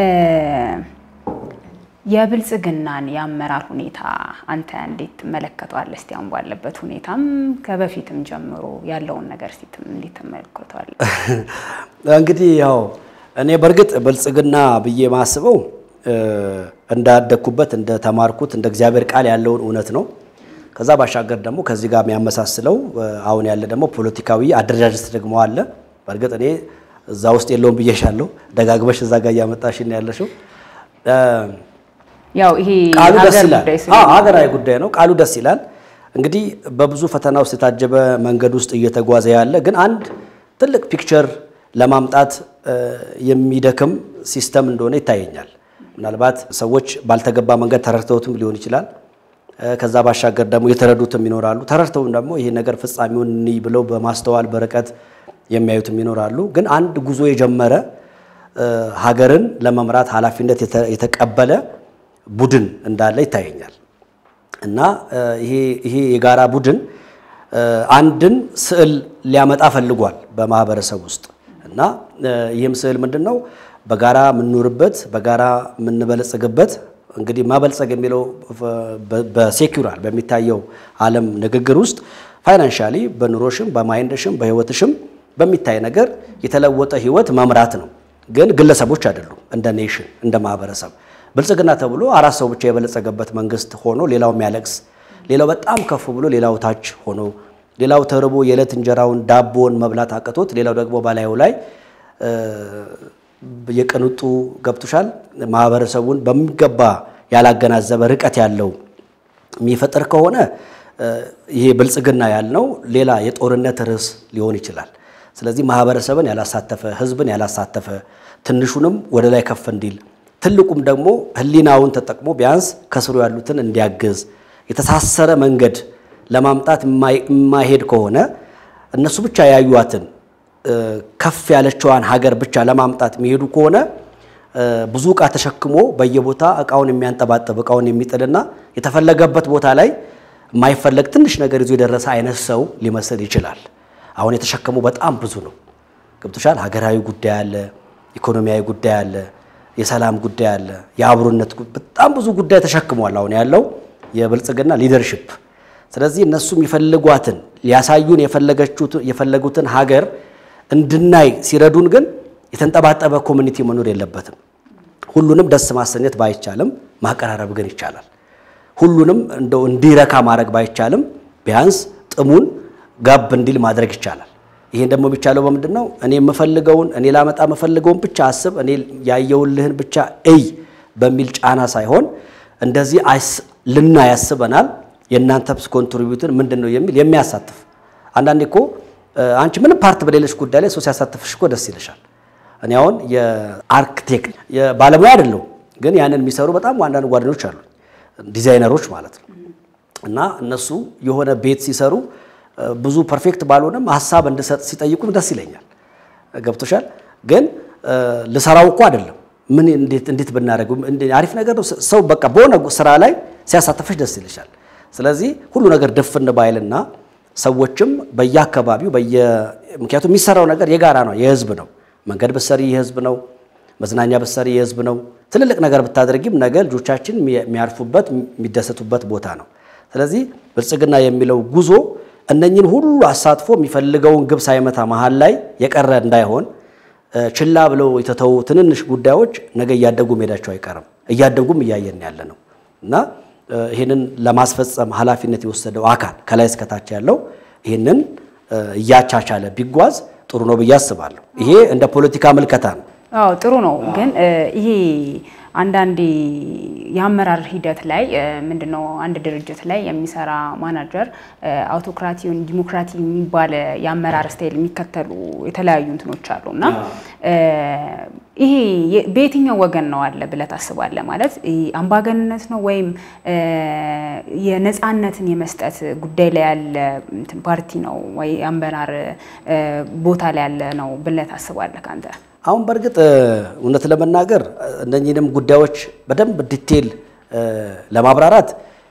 የብልጽግናን የአመራር ሁኔታ አንተ እንዴት ትመለከተዋለህ? እስቲ አሁን ባለበት ሁኔታም ከበፊትም ጀምሮ ያለውን ነገር እስቲ እንዴት ትመለከተዋለህ?
እንግዲህ ያው እኔ በእርግጥ ብልጽግና ብዬ ማስበው እንዳደግኩበት እንደተማርኩት እንደ እግዚአብሔር ቃል ያለውን እውነት ነው። ከዛ ባሻገር ደግሞ ከዚህ ጋር የሚያመሳስለው አሁን ያለ ደግሞ ፖለቲካዊ አደረጃጀት ደግሞ አለ። በእርግጥ እኔ እዛ ውስጥ የለውም ብዬሻለሁ። ደጋግበሽ እዛ ጋር እያመጣሽን ያለሽው
ያው ይሄ
ቃሉ ደስ
ሀገር
ይላል።
ጉዳይ
አዎ ሀገራዊ ጉዳይ ነው። ቃሉ ደስ ይላል። እንግዲህ በብዙ ፈተና ውስጥ የታጀበ መንገድ ውስጥ እየተጓዘ ያለ ግን አንድ ትልቅ ፒክቸር ለማምጣት የሚደክም ሲስተም እንደሆነ ይታየኛል። ምናልባት ሰዎች ባልተገባ መንገድ ተረድተውትም ሊሆን ይችላል። ከዛ ባሻገር ደግሞ የተረዱትም ይኖራሉ። ተረድተውም ደግሞ ይሄ ነገር ፍጻሜውን እንይ ብለው በማስተዋል በርቀት የሚያዩትም ይኖራሉ። ግን አንድ ጉዞ የጀመረ ሀገርን ለመምራት ኃላፊነት የተቀበለ ቡድን እንዳለ ይታየኛል እና ይሄ የጋራ ቡድን አንድን ስዕል ሊያመጣ ፈልጓል በማህበረሰብ ውስጥ እና ይህም ስዕል ምንድን ነው? በጋራ የምንኖርበት በጋራ የምንበለጽግበት እንግዲህ ማበልጸግ የሚለው በሴኩራል በሚታየው ዓለም ንግግር ውስጥ ፋይናንሻሊ በኑሮሽም በማይንድሽም በህይወትሽም በሚታይ ነገር የተለወጠ ህይወት መምራት ነው። ግን ግለሰቦች አይደሉም። እንደ ኔሽን እንደ ማህበረሰብ ብልጽግና ተብሎ አራት ሰው ብቻ የበለጸገበት መንግስት ሆኖ ሌላው የሚያለቅስ ሌላው በጣም ከፍ ብሎ ሌላው ታች ሆኖ ሌላው ተርቦ የዕለት እንጀራውን ዳቦን መብላት አቅቶት ሌላው ደግሞ በላዩ ላይ የቅንጡ ገብቶሻል ማህበረሰቡን በሚገባ ያላገናዘበ ርቀት ያለው የሚፈጥር ከሆነ ይሄ ብልጽግና ያልነው ሌላ የጦርነት ርዕስ ሊሆን ይችላል። ስለዚህ ማህበረሰብን ያላሳተፈ ህዝብን ያላሳተፈ ትንሹንም ወደ ላይ ከፍ እንዲል ትልቁም ደግሞ ህሊናውን ተጠቅሞ ቢያንስ ከስሩ ያሉትን እንዲያግዝ የተሳሰረ መንገድ ለማምጣት የማይሄድ ከሆነ እነሱ ብቻ ያዩዋትን ከፍ ያለችዋን ሀገር ብቻ ለማምጣት የሚሄዱ ከሆነ ብዙ እቃ ተሸክሞ በየቦታ እቃውን የሚያንጠባጥብ እቃውን የሚጥልና የተፈለገበት ቦታ ላይ የማይፈለግ ትንሽ ነገር ይዞ የደረሰ አይነት ሰው ሊመስል ይችላል። አሁን የተሸከሙ በጣም ብዙ ነው። ገብቶሻል። ሀገራዊ ጉዳይ አለ፣ ኢኮኖሚያዊ ጉዳይ አለ፣ የሰላም ጉዳይ አለ፣ የአብሮነት በጣም ብዙ ጉዳይ ተሸክሟል አሁን ያለው የብልጽግና ሊደርሽፕ። ስለዚህ እነሱ የሚፈልጓትን ሊያሳዩን የፈለጉትን ሀገር እንድናይ ሲረዱን ግን የተንጠባጠበ ኮሚኒቲ መኖር የለበትም። ሁሉንም ደስ ማሰኘት ባይቻልም ማቀራረብ ግን ይቻላል። ሁሉንም እንደው እንዲረካ ማድረግ ባይቻልም ቢያንስ ጥሙን ጋብ እንዲል ማድረግ ይቻላል። ይሄን ደግሞ የሚቻለው በምንድን ነው? እኔ የምፈልገውን እኔ ላመጣ የምፈልገውን ብቻ አስብ፣ እኔ ያየውልህን ብቻ እይ በሚል ጫና ሳይሆን እንደዚህ ልና ያስበናል የእናንተስ ኮንትሪቢዩትን ምንድን ነው የሚል የሚያሳትፍ አንዳንዴ እኮ አንቺ ምንም ፓርት በሌለች ጉዳይ ላይ ሰው ሲያሳትፍሽ እኮ ደስ ይልሻል። እኔ አሁን የአርክቴክት ባለሙያ አይደለሁም፣ ግን ያንን የሚሰሩ በጣም አንዳንድ ጓደኞች አሉ፣ ዲዛይነሮች ማለት ነው። እና እነሱ የሆነ ቤት ሲሰሩ ብዙ ፐርፌክት ባልሆነም ሀሳብ እንድሰጥ ሲጠይቁም ደስ ይለኛል። ገብቶሻል። ግን ልሰራው እኮ አይደለም ምን እንዴት እንዴት ብናደርግ አሪፍ ነገር ነው። ሰው በቃ በሆነ ስራ ላይ ሲያሳተፈሽ ደስ ይልሻል። ስለዚህ ሁሉ ነገር ድፍን ባይልና ሰዎችም በየአካባቢው በየ ምክንያቱም የሚሰራው ነገር የጋራ ነው፣ የህዝብ ነው። መንገድ ብትሰሪ የህዝብ ነው። መዝናኛ ብትሰሪ የህዝብ ነው። ትልልቅ ነገር ብታደርጊም ነገ ልጆቻችን የሚያርፉበት የሚደሰቱበት ቦታ ነው። ስለዚህ ብልጽግና የሚለው ጉዞ እነኝን ሁሉ አሳትፎ የሚፈልገውን ግብ ሳይመታ መሀል ላይ የቀረ እንዳይሆን ችላ ብለው የተተዉ ትንንሽ ጉዳዮች ነገ እያደጉ መሄዳቸው አይቀርም። እያደጉም እያየን ያለ ነው እና ይህንን ለማስፈጸም ኃላፊነት የወሰደው አካል ከላይ እስከታች ያለው ይህንን እያቻቻለ ቢጓዝ ጥሩ ነው ብዬ አስባለሁ። ይሄ እንደ ፖለቲካ ምልከታ ነው።
አዎ ጥሩ ነው። ግን ይሄ አንዳንዴ የአመራር ሂደት ላይ ምንድነው አንድ ድርጅት ላይ የሚሰራ ማናጀር አውቶክራቲውን ዲሞክራቲ የሚባል የአመራር ስታይል የሚከተሉ የተለያዩ እንትኖች አሉ እና ይሄ በየትኛው ወገን ነው አለ ብለህ ታስባለህ? ማለት አምባገንነት ነው ወይም የነፃነትን የመስጠት ጉዳይ ላይ ያለ እንትን ፓርቲ ነው ወይ አመራር ቦታ ላይ ያለ ነው ብለህ ታስባለህ ከአንተ?
አሁን በእርግጥ እውነት ለመናገር እነኚህንም ጉዳዮች በደንብ ዲቴል ለማብራራት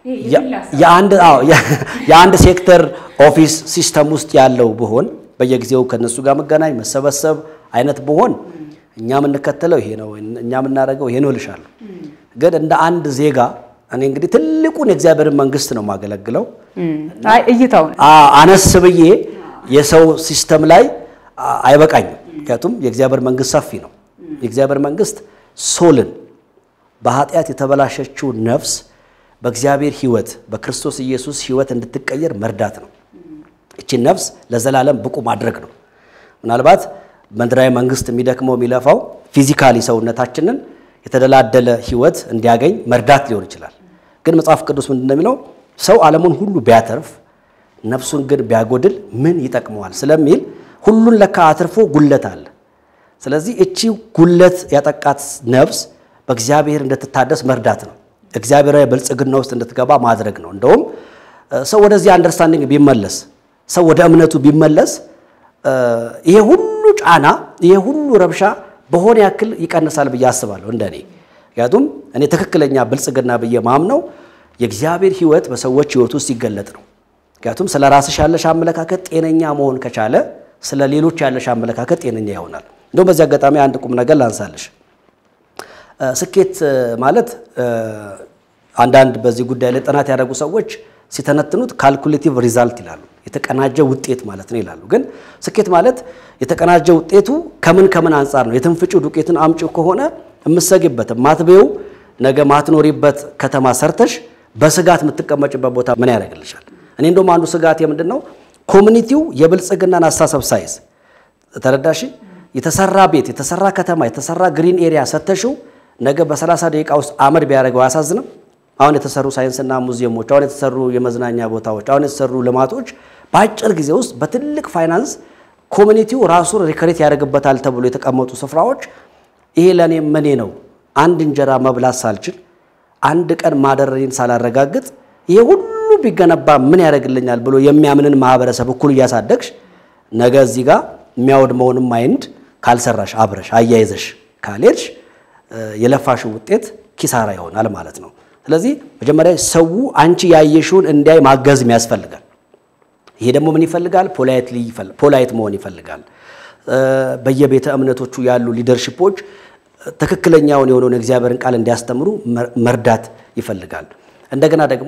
የአንድ ሴክተር ኦፊስ ሲስተም ውስጥ ያለው ብሆን በየጊዜው ከነሱ ጋር መገናኝ መሰበሰብ አይነት ብሆን እኛ የምንከተለው ይሄ ነው፣ እኛ የምናደርገው ይሄ ነው እልሻለሁ። ግን እንደ አንድ ዜጋ እኔ እንግዲህ ትልቁን የእግዚአብሔርን መንግስት ነው የማገለግለው።
እይታው
አነስ ብዬ የሰው ሲስተም ላይ አይበቃኝም። ምክንያቱም የእግዚአብሔር መንግስት ሰፊ ነው። የእግዚአብሔር መንግስት ሶልን በኃጢአት የተበላሸችው ነፍስ በእግዚአብሔር ሕይወት በክርስቶስ ኢየሱስ ሕይወት እንድትቀየር መርዳት ነው። እቺን ነፍስ ለዘላለም ብቁ ማድረግ ነው። ምናልባት ምድራዊ መንግስት የሚደክመው የሚለፋው ፊዚካሊ ሰውነታችንን የተደላደለ ሕይወት እንዲያገኝ መርዳት ሊሆን ይችላል። ግን መጽሐፍ ቅዱስ ምንድን ነው የሚለው? ሰው ዓለሙን ሁሉ ቢያተርፍ ነፍሱን ግን ቢያጎድል ምን ይጠቅመዋል ስለሚል ሁሉን ለካ አትርፎ ጉለት አለ። ስለዚህ እቺ ጉለት ያጠቃት ነፍስ በእግዚአብሔር እንድትታደስ መርዳት ነው። እግዚአብሔራዊ ብልጽግና ውስጥ እንድትገባ ማድረግ ነው። እንደውም ሰው ወደዚህ አንደርስታንዲንግ ቢመለስ፣ ሰው ወደ እምነቱ ቢመለስ ይሄ ሁሉ ጫና፣ ይሄ ሁሉ ረብሻ በሆነ ያክል ይቀንሳል ብዬ አስባለሁ እንደኔ። ምክንያቱም እኔ ትክክለኛ ብልጽግና ብዬ ማምነው የእግዚአብሔር ሕይወት በሰዎች ሕይወት ውስጥ ሲገለጥ ነው። ምክንያቱም ስለ ራስሽ ያለሽ አመለካከት ጤነኛ መሆን ከቻለ ስለ ሌሎች ያለሽ አመለካከት ጤነኛ ይሆናል። እንደውም በዚህ አጋጣሚ አንድ ቁም ነገር ላንሳለሽ። ስኬት ማለት አንዳንድ በዚህ ጉዳይ ላይ ጥናት ያደረጉ ሰዎች ሲተነትኑት ካልኩሌቲቭ ሪዛልት ይላሉ። የተቀናጀ ውጤት ማለት ነው ይላሉ። ግን ስኬት ማለት የተቀናጀ ውጤቱ ከምን ከምን አንጻር ነው? የትንፍጪው ዱቄትን አምጪው ከሆነ የምትሰጊበት ማትቤው ነገ ማትኖሪበት ከተማ ሰርተሽ በስጋት የምትቀመጭበት ቦታ ምን ያደርግልሻል? እኔ እንደውም አንዱ ስጋት የምንድን ነው ኮሚኒቲው የብልጽግናን አስተሳሰብ ሳይዝ ተረዳሽ። የተሰራ ቤት፣ የተሰራ ከተማ፣ የተሰራ ግሪን ኤሪያ ሰተሽው ነገ በ30 ደቂቃ ውስጥ አመድ ቢያደርገው አያሳዝንም? አሁን የተሰሩ ሳይንስና ሙዚየሞች፣ አሁን የተሰሩ የመዝናኛ ቦታዎች፣ አሁን የተሰሩ ልማቶች በአጭር ጊዜ ውስጥ በትልቅ ፋይናንስ ኮሚኒቲው ራሱን ሪከሬት ያደርግበታል ተብሎ የተቀመጡ ስፍራዎች ይሄ ለእኔ መኔ ነው። አንድ እንጀራ መብላት ሳልችል አንድ ቀን ማደረሬን ሳላረጋግጥ ይሄ ሁሉ ቢገነባ ምን ያደርግልኛል ብሎ የሚያምንን ማህበረሰብ እኩል እያሳደግሽ ነገ እዚህ ጋር የሚያወድመውንም ማይንድ ካልሰራሽ አብረሽ አያይዘሽ ካልሄድሽ የለፋሽው ውጤት ኪሳራ ይሆናል ማለት ነው። ስለዚህ መጀመሪያ ሰው አንቺ ያየሽውን እንዲያይ ማገዝም ያስፈልጋል። ይሄ ደግሞ ምን ይፈልጋል? ፖላይት መሆን ይፈልጋል። በየቤተ እምነቶቹ ያሉ ሊደርሽፖች ትክክለኛውን የሆነውን የእግዚአብሔርን ቃል እንዲያስተምሩ መርዳት ይፈልጋል። እንደገና ደግሞ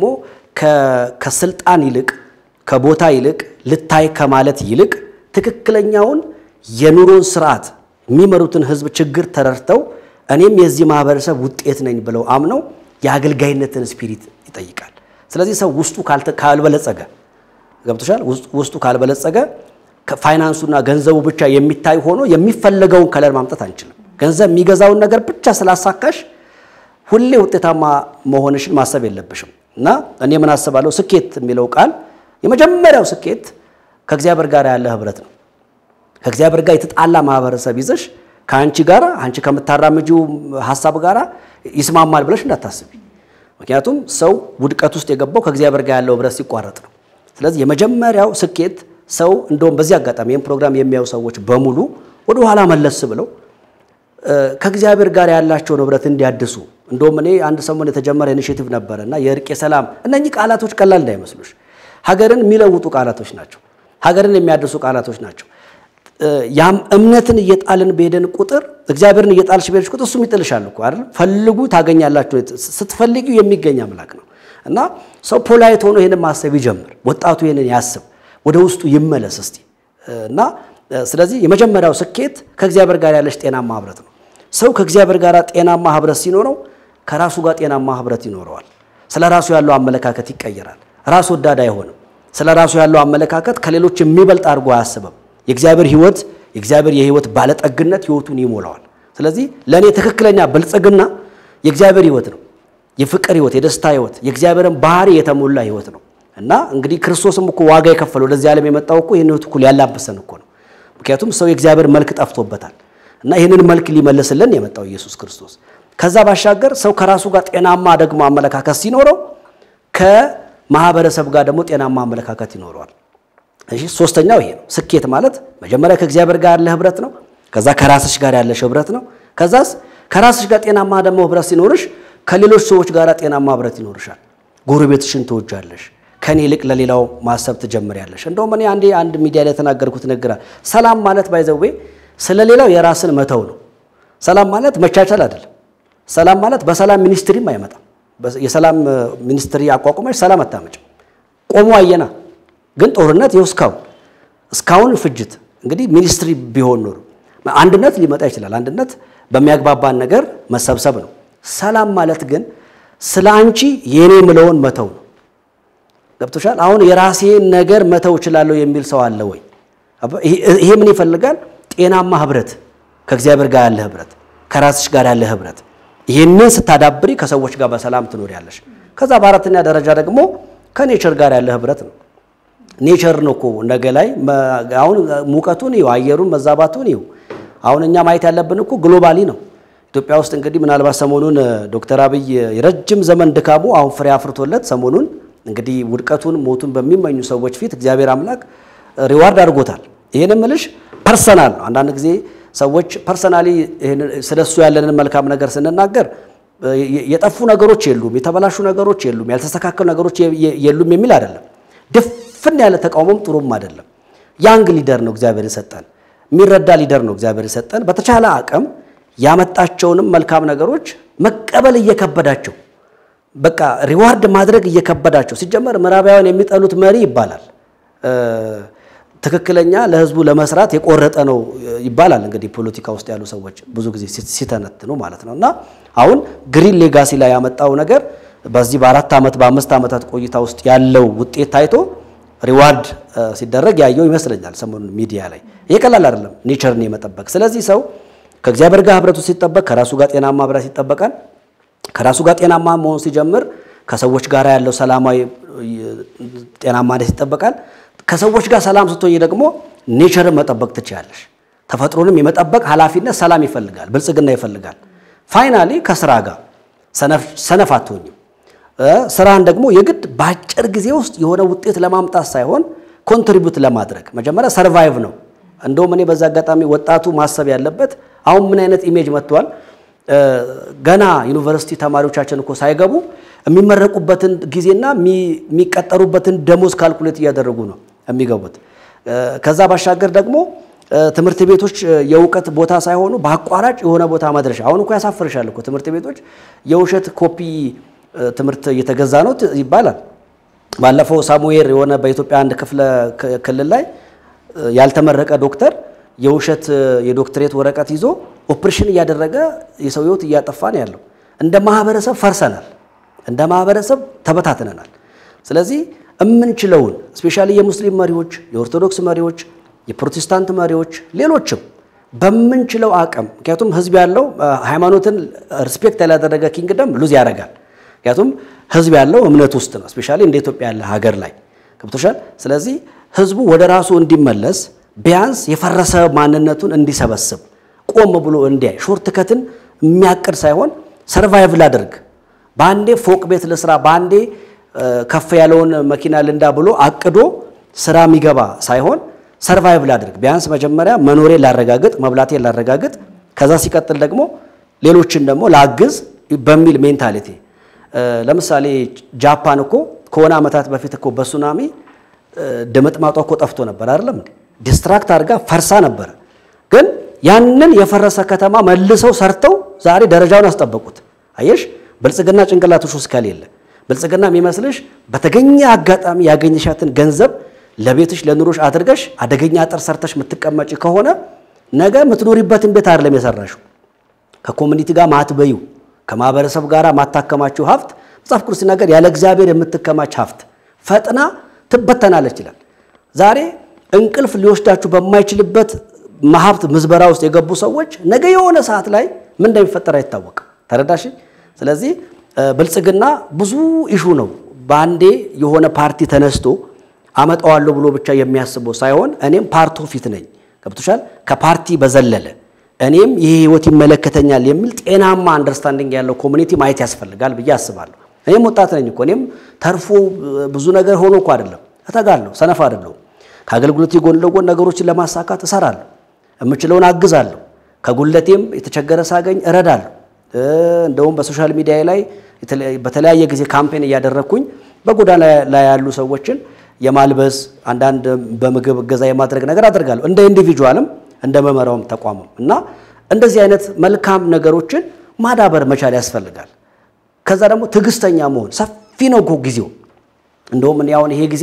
ከስልጣን ይልቅ ከቦታ ይልቅ ልታይ ከማለት ይልቅ ትክክለኛውን የኑሮን ስርዓት የሚመሩትን ህዝብ ችግር ተረድተው እኔም የዚህ ማህበረሰብ ውጤት ነኝ ብለው አምነው የአገልጋይነትን ስፒሪት ይጠይቃል። ስለዚህ ሰው ውስጡ ካልበለጸገ ገብቶሻል። ውስጡ ካልበለጸገ ፋይናንሱና ገንዘቡ ብቻ የሚታይ ሆኖ የሚፈለገውን ከለር ማምጣት አንችልም። ገንዘብ የሚገዛውን ነገር ብቻ ስላሳካሽ ሁሌ ውጤታማ መሆንሽን ማሰብ የለብሽም። እና እኔ ምን አስባለሁ፣ ስኬት የሚለው ቃል የመጀመሪያው ስኬት ከእግዚአብሔር ጋር ያለ ህብረት ነው። ከእግዚአብሔር ጋር የተጣላ ማህበረሰብ ይዘሽ ከአንቺ ጋር አንቺ ከምታራምጂው ሀሳብ ጋር ይስማማል ብለሽ እንዳታስቢ። ምክንያቱም ሰው ውድቀት ውስጥ የገባው ከእግዚአብሔር ጋር ያለው ህብረት ሲቋረጥ ነው። ስለዚህ የመጀመሪያው ስኬት ሰው እንደውም በዚህ አጋጣሚ ይህን ፕሮግራም የሚያዩ ሰዎች በሙሉ ወደ ኋላ መለስ ብለው ከእግዚአብሔር ጋር ያላቸውን ህብረት እንዲያድሱ እንደውም እኔ አንድ ሰሞን የተጀመረ ኢኒሼቲቭ ነበረ እና የእርቅ የሰላም እነኚህ ቃላቶች ቀላል እንዳይመስሉሽ ሀገርን የሚለውጡ ቃላቶች ናቸው። ሀገርን የሚያድሱ ቃላቶች ናቸው። ያም እምነትን እየጣልን በሄደን ቁጥር እግዚአብሔርን እየጣልሽ በሄድሽ ቁጥር እሱም ይጥልሻል እኮ አይደል? ፈልጉ ታገኛላችሁ። ስትፈልጊው የሚገኝ አምላክ ነው እና ሰው ፖላይት ሆኖ ይህንን ማሰብ ይጀምር። ወጣቱ ይህንን ያስብ፣ ወደ ውስጡ ይመለስ እስቲ እና ስለዚህ የመጀመሪያው ስኬት ከእግዚአብሔር ጋር ያለሽ ጤናማ ህብረት ነው። ሰው ከእግዚአብሔር ጋር ጤናማ ህብረት ሲኖረው ከራሱ ጋር ጤናማ ህብረት ይኖረዋል። ስለ ራሱ ያለው አመለካከት ይቀየራል። ራስ ወዳድ አይሆንም። ስለ ራሱ ያለው አመለካከት ከሌሎች የሚበልጥ አድርጎ አያስብም። የእግዚአብሔር ህይወት የእግዚአብሔር የህይወት ባለጠግነት ህይወቱን ይሞላዋል። ስለዚህ ለእኔ ትክክለኛ ብልጽግና የእግዚአብሔር ህይወት ነው። የፍቅር ህይወት፣ የደስታ ህይወት፣ የእግዚአብሔርን ባህሪ የተሞላ ህይወት ነው እና እንግዲህ ክርስቶስም እኮ ዋጋ የከፈለው ወደዚህ ዓለም የመጣው እኮ ይህን ህይወት እኮ ሊያላብሰን እኮ ነው። ምክንያቱም ሰው የእግዚአብሔር መልክ ጠፍቶበታል እና ይህንን መልክ ሊመልስልን የመጣው ኢየሱስ ክርስቶስ። ከዛ ባሻገር ሰው ከራሱ ጋር ጤናማ ደግሞ አመለካከት ሲኖረው ከማህበረሰብ ጋር ደግሞ ጤናማ አመለካከት ይኖረዋል። እሺ ሶስተኛው ይሄ ነው። ስኬት ማለት መጀመሪያ ከእግዚአብሔር ጋር ያለ ህብረት ነው። ከዛ ከራስሽ ጋር ያለሽ ህብረት ነው። ከዛስ ከራስሽ ጋር ጤናማ ደግሞ ህብረት ሲኖርሽ ከሌሎች ሰዎች ጋር ጤናማ ህብረት ይኖርሻል። ጎረቤትሽን ትወጃለሽ። ከኔ ይልቅ ለሌላው ማሰብ ትጀምሪያለሽ። እንደውም እኔ አንዴ አንድ ሚዲያ ላይ የተናገርኩት ንግግር ሰላም ማለት ባይዘዌ ስለ ሌላው የራስን መተው ነው። ሰላም ማለት መቻቻል አይደለም። ሰላም ማለት በሰላም ሚኒስትሪም አይመጣም። የሰላም ሚኒስትሪ አቋቁመሽ ሰላም አታመጭም። ቆሞ አየና ግን ጦርነት ይኸው እስካሁን እስካሁን ፍጅት እንግዲህ ሚኒስትሪ ቢሆን ኖሮ አንድነት ሊመጣ ይችላል። አንድነት በሚያግባባን ነገር መሰብሰብ ነው። ሰላም ማለት ግን ስለ አንቺ የኔ ምለውን መተው ነው። ገብቶሻል? አሁን የራሴን ነገር መተው እችላለሁ የሚል ሰው አለ ወይ? ይሄ ምን ይፈልጋል? ጤናማ ህብረት፣ ከእግዚአብሔር ጋር ያለ ህብረት፣ ከራስሽ ጋር ያለ ህብረት። ይህንን ስታዳብሪ ከሰዎች ጋር በሰላም ትኖሪያለሽ። ከዛ በአራተኛ ደረጃ ደግሞ ከኔቸር ጋር ያለ ህብረት ነው። ኔቸር ነው እኮ ነገ ላይ አሁን ሙቀቱን ይኸው አየሩን መዛባቱን ይኸው አሁን እኛ ማየት ያለብን እኮ ግሎባሊ ነው። ኢትዮጵያ ውስጥ እንግዲህ ምናልባት ሰሞኑን ዶክተር አብይ የረጅም ዘመን ድካሙ አሁን ፍሬ አፍርቶለት ሰሞኑን እንግዲህ ውድቀቱን ሞቱን በሚመኙ ሰዎች ፊት እግዚአብሔር አምላክ ሪዋርድ አድርጎታል። ይህን ምልሽ ፐርሰናል ነው። አንዳንድ ጊዜ ሰዎች ፐርሰናሊ ስለሱ ያለንን መልካም ነገር ስንናገር የጠፉ ነገሮች የሉም፣ የተበላሹ ነገሮች የሉም፣ ያልተስተካከሉ ነገሮች የሉም የሚል አይደለም። ድፍን ያለ ተቃውሞም ጥሩም አይደለም። ያንግ ሊደር ነው እግዚአብሔር የሰጠን፣ የሚረዳ ሊደር ነው እግዚአብሔር የሰጠን። በተቻለ አቅም ያመጣቸውንም መልካም ነገሮች መቀበል እየከበዳቸው በቃ ሪዋርድ ማድረግ እየከበዳቸው ሲጀመር ምዕራባውያን የሚጠሉት መሪ ይባላል ትክክለኛ ለሕዝቡ ለመስራት የቆረጠ ነው ይባላል። እንግዲህ ፖለቲካ ውስጥ ያሉ ሰዎች ብዙ ጊዜ ሲተነትኑ ማለት ነው። እና አሁን ግሪን ሌጋሲ ላይ ያመጣው ነገር በዚህ በአራት ዓመት በአምስት ዓመታት ቆይታ ውስጥ ያለው ውጤት ታይቶ ሪዋርድ ሲደረግ ያየው ይመስለኛል ሰሞኑን ሚዲያ ላይ። ይሄ ቀላል አይደለም ኔቸርን የመጠበቅ ስለዚህ ሰው ከእግዚአብሔር ጋር ህብረቱ ሲጠበቅ ከራሱ ጋር ጤናማ ህብረት ይጠበቃል። ከራሱ ጋር ጤናማ መሆን ሲጀምር ከሰዎች ጋር ያለው ሰላማዊ ጤናማነት ይጠበቃል። ከሰዎች ጋር ሰላም ስትሆኝ ደግሞ ኔቸርን መጠበቅ ትችላለሽ። ተፈጥሮንም የመጠበቅ ኃላፊነት ሰላም ይፈልጋል፣ ብልጽግና ይፈልጋል። ፋይናሊ ከስራ ጋር ሰነፍ አትሆኝም። ስራን ደግሞ የግድ በአጭር ጊዜ ውስጥ የሆነ ውጤት ለማምጣት ሳይሆን ኮንትሪቢዩት ለማድረግ መጀመሪያ ሰርቫይቭ ነው። እንደውም እኔ በዛ አጋጣሚ ወጣቱ ማሰብ ያለበት አሁን ምን አይነት ኢሜጅ መጥቷል። ገና ዩኒቨርሲቲ ተማሪዎቻችን እኮ ሳይገቡ የሚመረቁበትን ጊዜና የሚቀጠሩበትን ደሞዝ ካልኩሌት እያደረጉ ነው የሚገቡት። ከዛ ባሻገር ደግሞ ትምህርት ቤቶች የእውቀት ቦታ ሳይሆኑ በአቋራጭ የሆነ ቦታ መድረሻ። አሁን እኮ ያሳፍርሻል እኮ ትምህርት ቤቶች የውሸት ኮፒ ትምህርት እየተገዛ ነው ይባላል። ባለፈው ሳሙኤል የሆነ በኢትዮጵያ አንድ ክፍለ ክልል ላይ ያልተመረቀ ዶክተር የውሸት የዶክትሬት ወረቀት ይዞ ኦፕሬሽን እያደረገ የሰው ሕይወት እያጠፋ ነው ያለው። እንደ ማህበረሰብ ፈርሰናል። እንደ ማህበረሰብ ተበታትነናል። ስለዚህ የምንችለውን ስፔሻሊ የሙስሊም መሪዎች፣ የኦርቶዶክስ መሪዎች፣ የፕሮቴስታንት መሪዎች፣ ሌሎችም በምንችለው አቅም ምክንያቱም ህዝብ ያለው ሃይማኖትን ሪስፔክት ያላደረገ ኪንግደም ሉዝ ያደርጋል። ምክንያቱም ህዝብ ያለው እምነት ውስጥ ነው። ስፔሻሊ እንደ ኢትዮጵያ ያለ ሀገር ላይ ገብቶሻል። ስለዚህ ህዝቡ ወደ ራሱ እንዲመለስ ቢያንስ የፈረሰ ማንነቱን እንዲሰበስብ ቆም ብሎ እንዲያይ ሾርት ከትን የሚያቅድ ሳይሆን ሰርቫይቭ ላደርግ በአንዴ ፎቅ ቤት ልስራ፣ በአንዴ ከፍ ያለውን መኪና ልንዳ ብሎ አቅዶ ስራ የሚገባ ሳይሆን ሰርቫይቭ ላድርግ፣ ቢያንስ መጀመሪያ መኖሬን ላረጋግጥ፣ መብላቴን ላረጋግጥ፣ ከዛ ሲቀጥል ደግሞ ሌሎችን ደግሞ ላግዝ፣ በሚል ሜንታሊቲ ለምሳሌ ጃፓን እኮ ከሆነ ዓመታት በፊት እኮ በሱናሚ ድምጥማጧ እኮ ጠፍቶ ነበር አይደለም እንዴ? ዲስትራክት አድርጋ ፈርሳ ነበረ። ግን ያንን የፈረሰ ከተማ መልሰው ሰርተው ዛሬ ደረጃውን አስጠበቁት። አየሽ፣ ብልጽግና ጭንቅላቶች ውስጥ ከሌለ ብልጽግና የሚመስልሽ በተገኘ አጋጣሚ ያገኘሻትን ገንዘብ ለቤትሽ ለኑሮሽ አድርገሽ አደገኛ አጥር ሰርተሽ የምትቀመጪ ከሆነ ነገ የምትኖሪበትን ቤት አይደለም የሰራሽው ከኮሚኒቲ ጋር ማትበዩ ከማህበረሰብ ጋር ማታከማችው ሀብት መጽሐፍ ቅዱስ ሲናገር ያለ እግዚአብሔር የምትከማች ሀብት ፈጥና ትበተናለች ይላል። ዛሬ እንቅልፍ ሊወስዳችሁ በማይችልበት ሀብት ምዝበራ ውስጥ የገቡ ሰዎች ነገ የሆነ ሰዓት ላይ ምን እንደሚፈጠር አይታወቅም። ተረዳሽ? ስለዚህ ብልጽግና ብዙ ኢሹ ነው። በአንዴ የሆነ ፓርቲ ተነስቶ አመጣዋለሁ ብሎ ብቻ የሚያስበው ሳይሆን እኔም ፓርቶ ፊት ነኝ ገብቶሻል። ከፓርቲ በዘለለ እኔም ይህ ህይወት ይመለከተኛል የሚል ጤናማ አንደርስታንዲንግ ያለው ኮሚኒቲ ማየት ያስፈልጋል ብዬ አስባለሁ። እኔም ወጣት ነኝ እኮ እኔም ተርፎ ብዙ ነገር ሆኖ እኮ አይደለም እተጋለሁ፣ ሰነፍ አይደለሁም። ከአገልግሎት ጎን ለጎን ነገሮችን ለማሳካት እሰራለሁ፣ የምችለውን አግዛለሁ፣ ከጉለቴም የተቸገረ ሳገኝ እረዳለሁ። እንደውም በሶሻል ሚዲያ ላይ በተለያየ ጊዜ ካምፔን እያደረግኩኝ በጎዳና ላይ ያሉ ሰዎችን የማልበስ አንዳንድ በምግብ እገዛ የማድረግ ነገር አደርጋለሁ። እንደ ኢንዲቪጁዋልም እንደ መመራውም ተቋምም እና እንደዚህ አይነት መልካም ነገሮችን ማዳበር መቻል ያስፈልጋል። ከዛ ደግሞ ትዕግስተኛ መሆን ሰፊ ነው እኮ ጊዜው። እንደውም እኔ አሁን ይሄ ጊዜ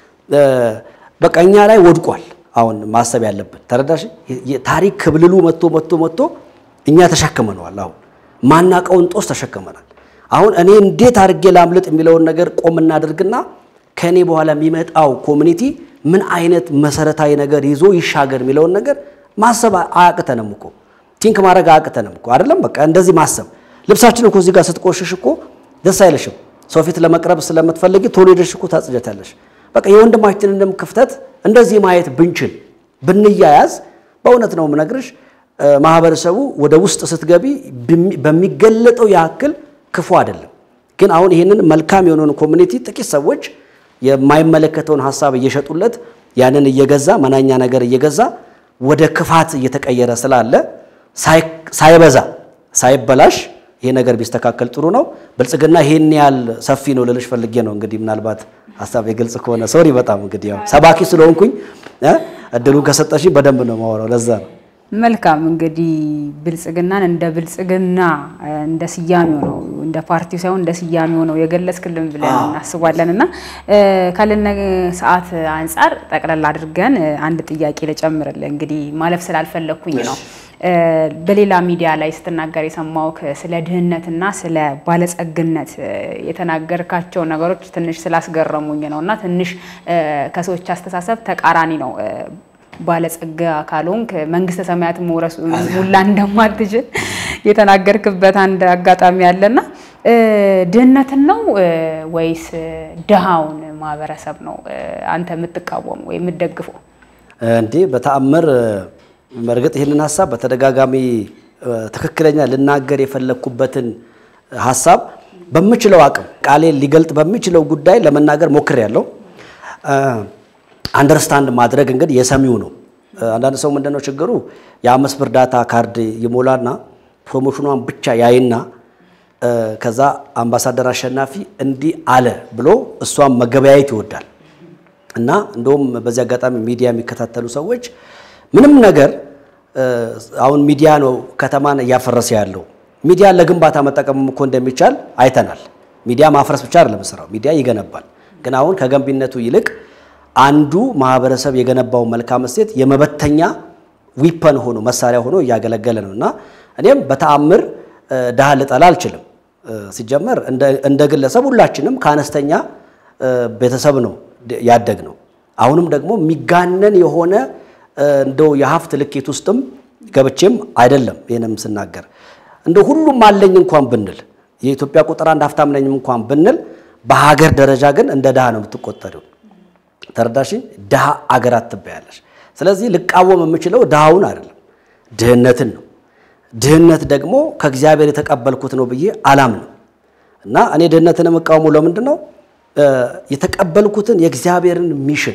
በቃ እኛ ላይ ወድቋል። አሁን ማሰብ ያለብን ተረዳሽ? ታሪክ ክብልሉ መጥቶ መጥቶ መጥቶ እኛ ተሸክመነዋል። አሁን ማናቀውን ጦስ ተሸክመናል። አሁን እኔ እንዴት አድርጌ ላምልጥ የሚለውን ነገር ቆም እናድርግና ከእኔ በኋላ የሚመጣው ኮሚኒቲ ምን አይነት መሰረታዊ ነገር ይዞ ይሻገር የሚለውን ነገር ማሰብ አያቅተንም እኮ ቲንክ ማድረግ አያቅተንም እኮ አይደለም። በቃ እንደዚህ ማሰብ ልብሳችን እኮ እዚህ ጋር ስትቆሽሽ እኮ ደስ አይለሽም። ሰው ፊት ለመቅረብ ስለምትፈልጊ ቶሎ ሄደሽ እኮ ታጽጀታለሽ። በቃ የወንድማችንንም ክፍተት እንደዚህ ማየት ብንችል ብንያያዝ፣ በእውነት ነው የምነግርሽ ማህበረሰቡ ወደ ውስጥ ስትገቢ በሚገለጠው ያክል ክፉ አይደለም። ግን አሁን ይህንን መልካም የሆነውን ኮሚኒቲ ጥቂት ሰዎች የማይመለከተውን ሀሳብ እየሸጡለት ያንን እየገዛ መናኛ ነገር እየገዛ ወደ ክፋት እየተቀየረ ስላለ ሳይበዛ ሳይበላሽ ይሄ ነገር ቢስተካከል ጥሩ ነው። ብልጽግና ይሄን ያህል ሰፊ ነው ልልሽ ፈልጌ ነው። እንግዲህ ምናልባት ሀሳብ የግልጽ ከሆነ ሶሪ፣ በጣም እንግዲህ ያው ሰባኪ ስለሆንኩኝ እድሉን ከሰጠሽኝ በደንብ ነው የማወራው። ለዛ ነው።
መልካም እንግዲህ ብልጽግናን እንደ ብልጽግና እንደ ስያሜው ነው እንደ ፓርቲው ሳይሆን እንደ ስያሜው ነው የገለጽክልን ብለን እናስባለን። እና ካለን ሰዓት አንጻር ጠቅለል አድርገን አንድ ጥያቄ ልጨምርልህ። እንግዲህ ማለፍ ስላልፈለግኩኝ ነው። በሌላ ሚዲያ ላይ ስትናገር የሰማሁህ ስለ ድህነትና ስለ ባለጸግነት የተናገርካቸው ነገሮች ትንሽ ስላስገረሙኝ ነው እና ትንሽ ከሰዎች አስተሳሰብ ተቃራኒ ነው ባለጸጋ ካልሆንክ መንግስተ ሰማያት መውረሱ ሙላ እንደማትችል የተናገርክበት አንድ አጋጣሚ አለና ድህነትን ነው ወይስ ድሃውን ማህበረሰብ ነው አንተ የምትቃወሙ ወይ የምትደግፈው?
እንዴ በተአምር በእርግጥ ይህንን ሀሳብ በተደጋጋሚ ትክክለኛ ልናገር የፈለግኩበትን ሀሳብ በምችለው አቅም ቃሌን ሊገልጥ በሚችለው ጉዳይ ለመናገር ሞክሬያለሁ። አንደርስታንድ ማድረግ እንግዲህ የሰሚው ነው። አንዳንድ ሰው ምንድነው ችግሩ የአምስት ብር ዳታ ካርድ ይሞላና ፕሮሞሽኗን ብቻ ያይና ከዛ አምባሳደር አሸናፊ እንዲህ አለ ብሎ እሷን መገበያየት ይወዳል። እና እንደውም በዚህ አጋጣሚ ሚዲያ የሚከታተሉ ሰዎች ምንም ነገር አሁን ሚዲያ ነው ከተማን እያፈረሰ ያለው። ሚዲያ ለግንባታ መጠቀምም እኮ እንደሚቻል አይተናል። ሚዲያ ማፍረስ ብቻ አይደለም ስራው፣ ሚዲያ ይገነባል። ግን አሁን ከገንቢነቱ ይልቅ አንዱ ማህበረሰብ የገነባው መልካም እሴት የመበተኛ ዊፐን ሆኖ መሳሪያ ሆኖ እያገለገለ ነው እና እኔም በተአምር ድሃ ልጠላ አልችልም። ሲጀመር እንደ ግለሰብ ሁላችንም ከአነስተኛ ቤተሰብ ነው ያደግ ነው። አሁንም ደግሞ የሚጋነን የሆነ እንደው የሀብት ልኬት ውስጥም ገብቼም አይደለም። ይህንም ስናገር እንደ ሁሉም አለኝ እንኳን ብንል የኢትዮጵያ ቁጥር አንድ ሀብታም ነኝም እንኳን ብንል በሀገር ደረጃ ግን እንደ ድሃ ነው የምትቆጠሪው። ተረዳሽኝ? ድሃ አገራት ትባያለሽ። ስለዚህ ልቃወም የምችለው ድሃውን አይደለም ድህነትን ነው። ድህነት ደግሞ ከእግዚአብሔር የተቀበልኩት ነው ብዬ አላምንም እና እኔ ድህነትን የምቃወመው ለምንድን ነው? የተቀበልኩትን የእግዚአብሔርን ሚሽን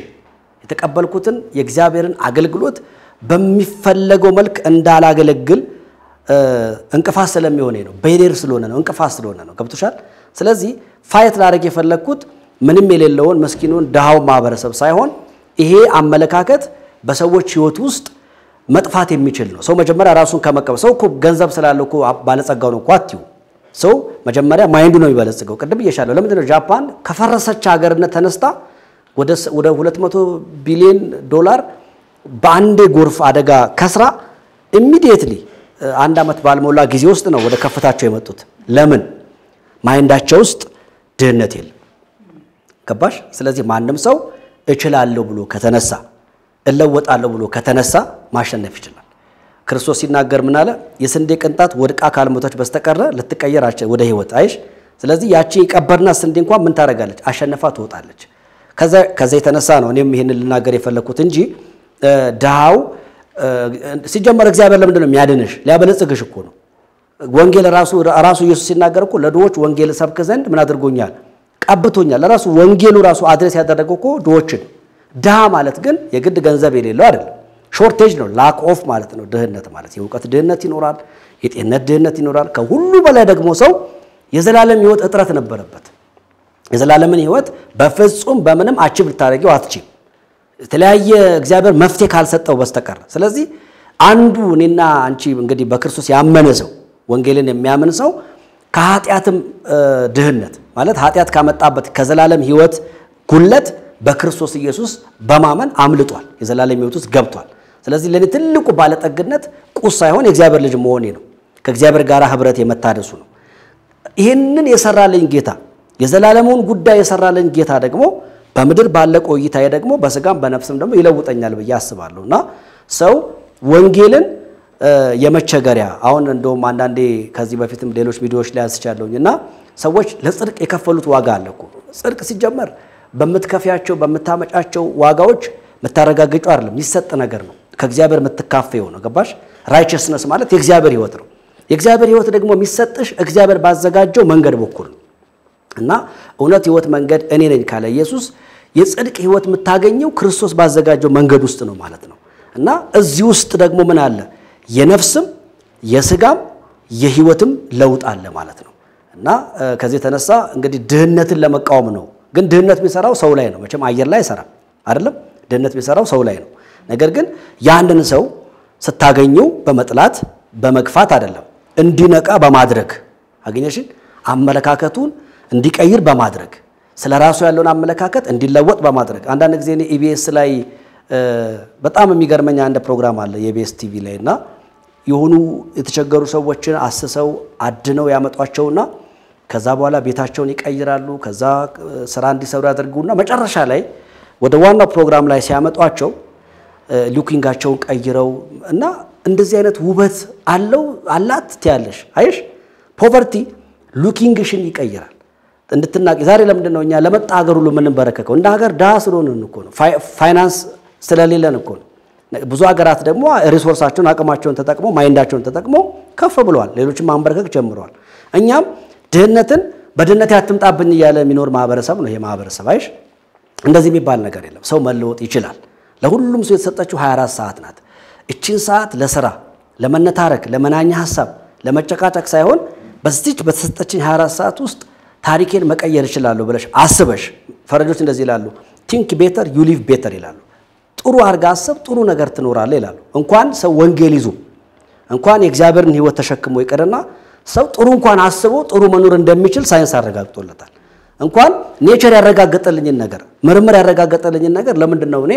የተቀበልኩትን የእግዚአብሔርን አገልግሎት በሚፈለገው መልክ እንዳላገለግል እንቅፋት ስለሚሆነ ነው። ቤሪየር ስለሆነ ነው። እንቅፋት ስለሆነ ነው። ገብቶሻል? ስለዚህ ፋይት ላደርግ የፈለግኩት ምንም የሌለውን ምስኪኑን ድሃው ማህበረሰብ ሳይሆን ይሄ አመለካከት በሰዎች ህይወት ውስጥ መጥፋት የሚችል ነው። ሰው መጀመሪያ ራሱን ከመቀበል ሰው እኮ ገንዘብ ስላለው እኮ ባለጸጋው ነው እኮ አትዩ። ሰው መጀመሪያ ማይንዱ ነው የሚበለጽገው። ቅድም እየሻለሁ ለምንድን ነው ጃፓን ከፈረሰች ሀገርነት ተነስታ ወደ 200 ቢሊዮን ዶላር በአንዴ ጎርፍ አደጋ ከስራ ኢሚዲየትሊ አንድ ዓመት ባልሞላ ጊዜ ውስጥ ነው ወደ ከፍታቸው የመጡት። ለምን? ማይንዳቸው ውስጥ ድህነት የለም። ገባሽ? ስለዚህ ማንም ሰው እችላለሁ ብሎ ከተነሳ እለወጣለሁ ብሎ ከተነሳ ማሸነፍ ይችላል። ክርስቶስ ሲናገር ምን አለ? የስንዴ ቅንጣት ወድቃ ካልሞተች በስተቀረ ልትቀየር ወደ ህይወት አይሽ። ስለዚህ ያቺ የቀበርናት ስንዴ እንኳን ምን ታደርጋለች? አሸንፋ ትወጣለች። ከዛ የተነሳ ነው እኔም ይህንን ልናገር የፈለግኩት እንጂ ድሃው ሲጀመር እግዚአብሔር ለምንድን ነው የሚያድንሽ? ሊያበለጽግሽ እኮ ነው። ወንጌል ራሱ ራሱ ኢየሱስ ሲናገር እኮ ለድሆች ወንጌል ሰብክ ዘንድ ምን አድርጎኛል? ቀብቶኛል። ለራሱ ወንጌሉ ራሱ አድሬስ ያደረገው እኮ ድሆችን። ድሃ ማለት ግን የግድ ገንዘብ የሌለው አይደለም። ሾርቴጅ ነው፣ ላክ ኦፍ ማለት ነው። ድህነት ማለት የእውቀት ድህነት ይኖራል፣ የጤንነት ድህነት ይኖራል። ከሁሉ በላይ ደግሞ ሰው የዘላለም ህይወት እጥረት ነበረበት። የዘላለምን ህይወት በፍጹም በምንም አችብ ልታደርጊው አትችም የተለያየ እግዚአብሔር መፍትሄ ካልሰጠው በስተቀር። ስለዚህ አንዱ እኔና አንቺ እንግዲህ በክርስቶስ ያመነ ሰው ወንጌልን የሚያምን ሰው ከኃጢአትም ድህነት ማለት ኃጢአት ካመጣበት ከዘላለም ህይወት ጉለት በክርስቶስ ኢየሱስ በማመን አምልጧል፣ የዘላለም ህይወት ውስጥ ገብቷል። ስለዚህ ለእኔ ትልቁ ባለጠግነት ቁስ ሳይሆን የእግዚአብሔር ልጅ መሆኔ ነው፣ ከእግዚአብሔር ጋር ህብረት የመታደሱ ነው። ይህንን የሰራልኝ ጌታ የዘላለሙን ጉዳይ የሰራልኝ ጌታ ደግሞ በምድር ባለ ቆይታዬ ደግሞ በስጋም በነፍስም ደግሞ ይለውጠኛል ብዬ አስባለሁ። እና ሰው ወንጌልን የመቸገሪያ አሁን እንደውም አንዳንዴ ከዚህ በፊትም ሌሎች ቪዲዮዎች ላይ አንስቻለሁኝ እና ሰዎች ለጽድቅ የከፈሉት ዋጋ አለ እኮ። ጽድቅ ሲጀመር በምትከፊያቸው በምታመጫቸው ዋጋዎች የምታረጋግጨው አይደለም፣ የሚሰጥ ነገር ነው። ከእግዚአብሔር የምትካፈየው ነው። ገባሽ? ራይቸስነስ ማለት የእግዚአብሔር ህይወት ነው። የእግዚአብሔር ህይወት ደግሞ የሚሰጥሽ እግዚአብሔር ባዘጋጀው መንገድ በኩል ነው። እና እውነት ህይወት መንገድ እኔ ነኝ ካለ ኢየሱስ የጽድቅ ህይወት የምታገኘው ክርስቶስ ባዘጋጀው መንገድ ውስጥ ነው ማለት ነው። እና እዚህ ውስጥ ደግሞ ምን አለ? የነፍስም የስጋም የህይወትም ለውጥ አለ ማለት ነው። እና ከዚህ የተነሳ እንግዲህ ድህነትን ለመቃወም ነው። ግን ድህነት የሚሰራው ሰው ላይ ነው። መቼም አየር ላይ አይሰራም አይደለም። ድህነት የሚሰራው ሰው ላይ ነው። ነገር ግን የአንድን ሰው ስታገኙ በመጥላት በመግፋት አይደለም፣ እንዲነቃ በማድረግ አገኘሽን አመለካከቱን እንዲቀይር በማድረግ ስለ ራሱ ያለውን አመለካከት እንዲለወጥ በማድረግ አንዳንድ ጊዜ እኔ ኢቢኤስ ላይ በጣም የሚገርመኝ አንድ ፕሮግራም አለ የኢቢኤስ ቲቪ ላይ እና የሆኑ የተቸገሩ ሰዎችን አስሰው አድነው ያመጧቸውና ከዛ በኋላ ቤታቸውን ይቀይራሉ። ከዛ ስራ እንዲሰሩ ያደርጉና መጨረሻ ላይ ወደ ዋናው ፕሮግራም ላይ ሲያመጧቸው ሉኪንጋቸውን ቀይረው እና እንደዚህ አይነት ውበት አለው አላት ትያለሽ። አይሽ ፖቨርቲ ሉኪንግሽን ይቀይራል እንድትናቂ ዛሬ ለምንድን ነው እኛ ለመጣ ሀገር ሁሉ የምንበረከከው? እንደ ሀገር ድሃ ስለሆንን እኮ ነው። ፋይናንስ ስለሌለን እኮ ነው። ብዙ ሀገራት ደግሞ ሪሶርሳቸውን አቅማቸውን ተጠቅመው ማይንዳቸውን ተጠቅመው ከፍ ብለዋል። ሌሎችም ማንበረከክ ጀምረዋል። እኛም ድህነትን በድህነት ያትምጣብኝ እያለ የሚኖር ማህበረሰብ ነው ይሄ ማህበረሰብ። አይሽ እንደዚህ የሚባል ነገር የለም። ሰው መለወጥ ይችላል። ለሁሉም ሰው የተሰጠችው 24 ሰዓት ናት። እቺን ሰዓት ለስራ፣ ለመነታረክ፣ ለመናኛ ሀሳብ፣ ለመጨቃጨቅ ሳይሆን በዚች በተሰጠችኝ 24 ሰዓት ውስጥ ታሪኬን መቀየር እችላለሁ ብለሽ አስበሽ። ፈረንጆች እንደዚህ ይላሉ፣ ቲንክ ቤተር ዩ ሊቭ ቤተር ይላሉ። ጥሩ አድርጋ አስብ፣ ጥሩ ነገር ትኖራለህ ይላሉ። እንኳን ሰው ወንጌል ይዞ እንኳን የእግዚአብሔርን ሕይወት ተሸክሞ ይቅርና ሰው ጥሩ እንኳን አስቦ ጥሩ መኖር እንደሚችል ሳይንስ አረጋግጦለታል። እንኳን ኔቸር ያረጋገጠልኝን ነገር ምርምር ያረጋገጠልኝን ነገር ለምንድን ነው እኔ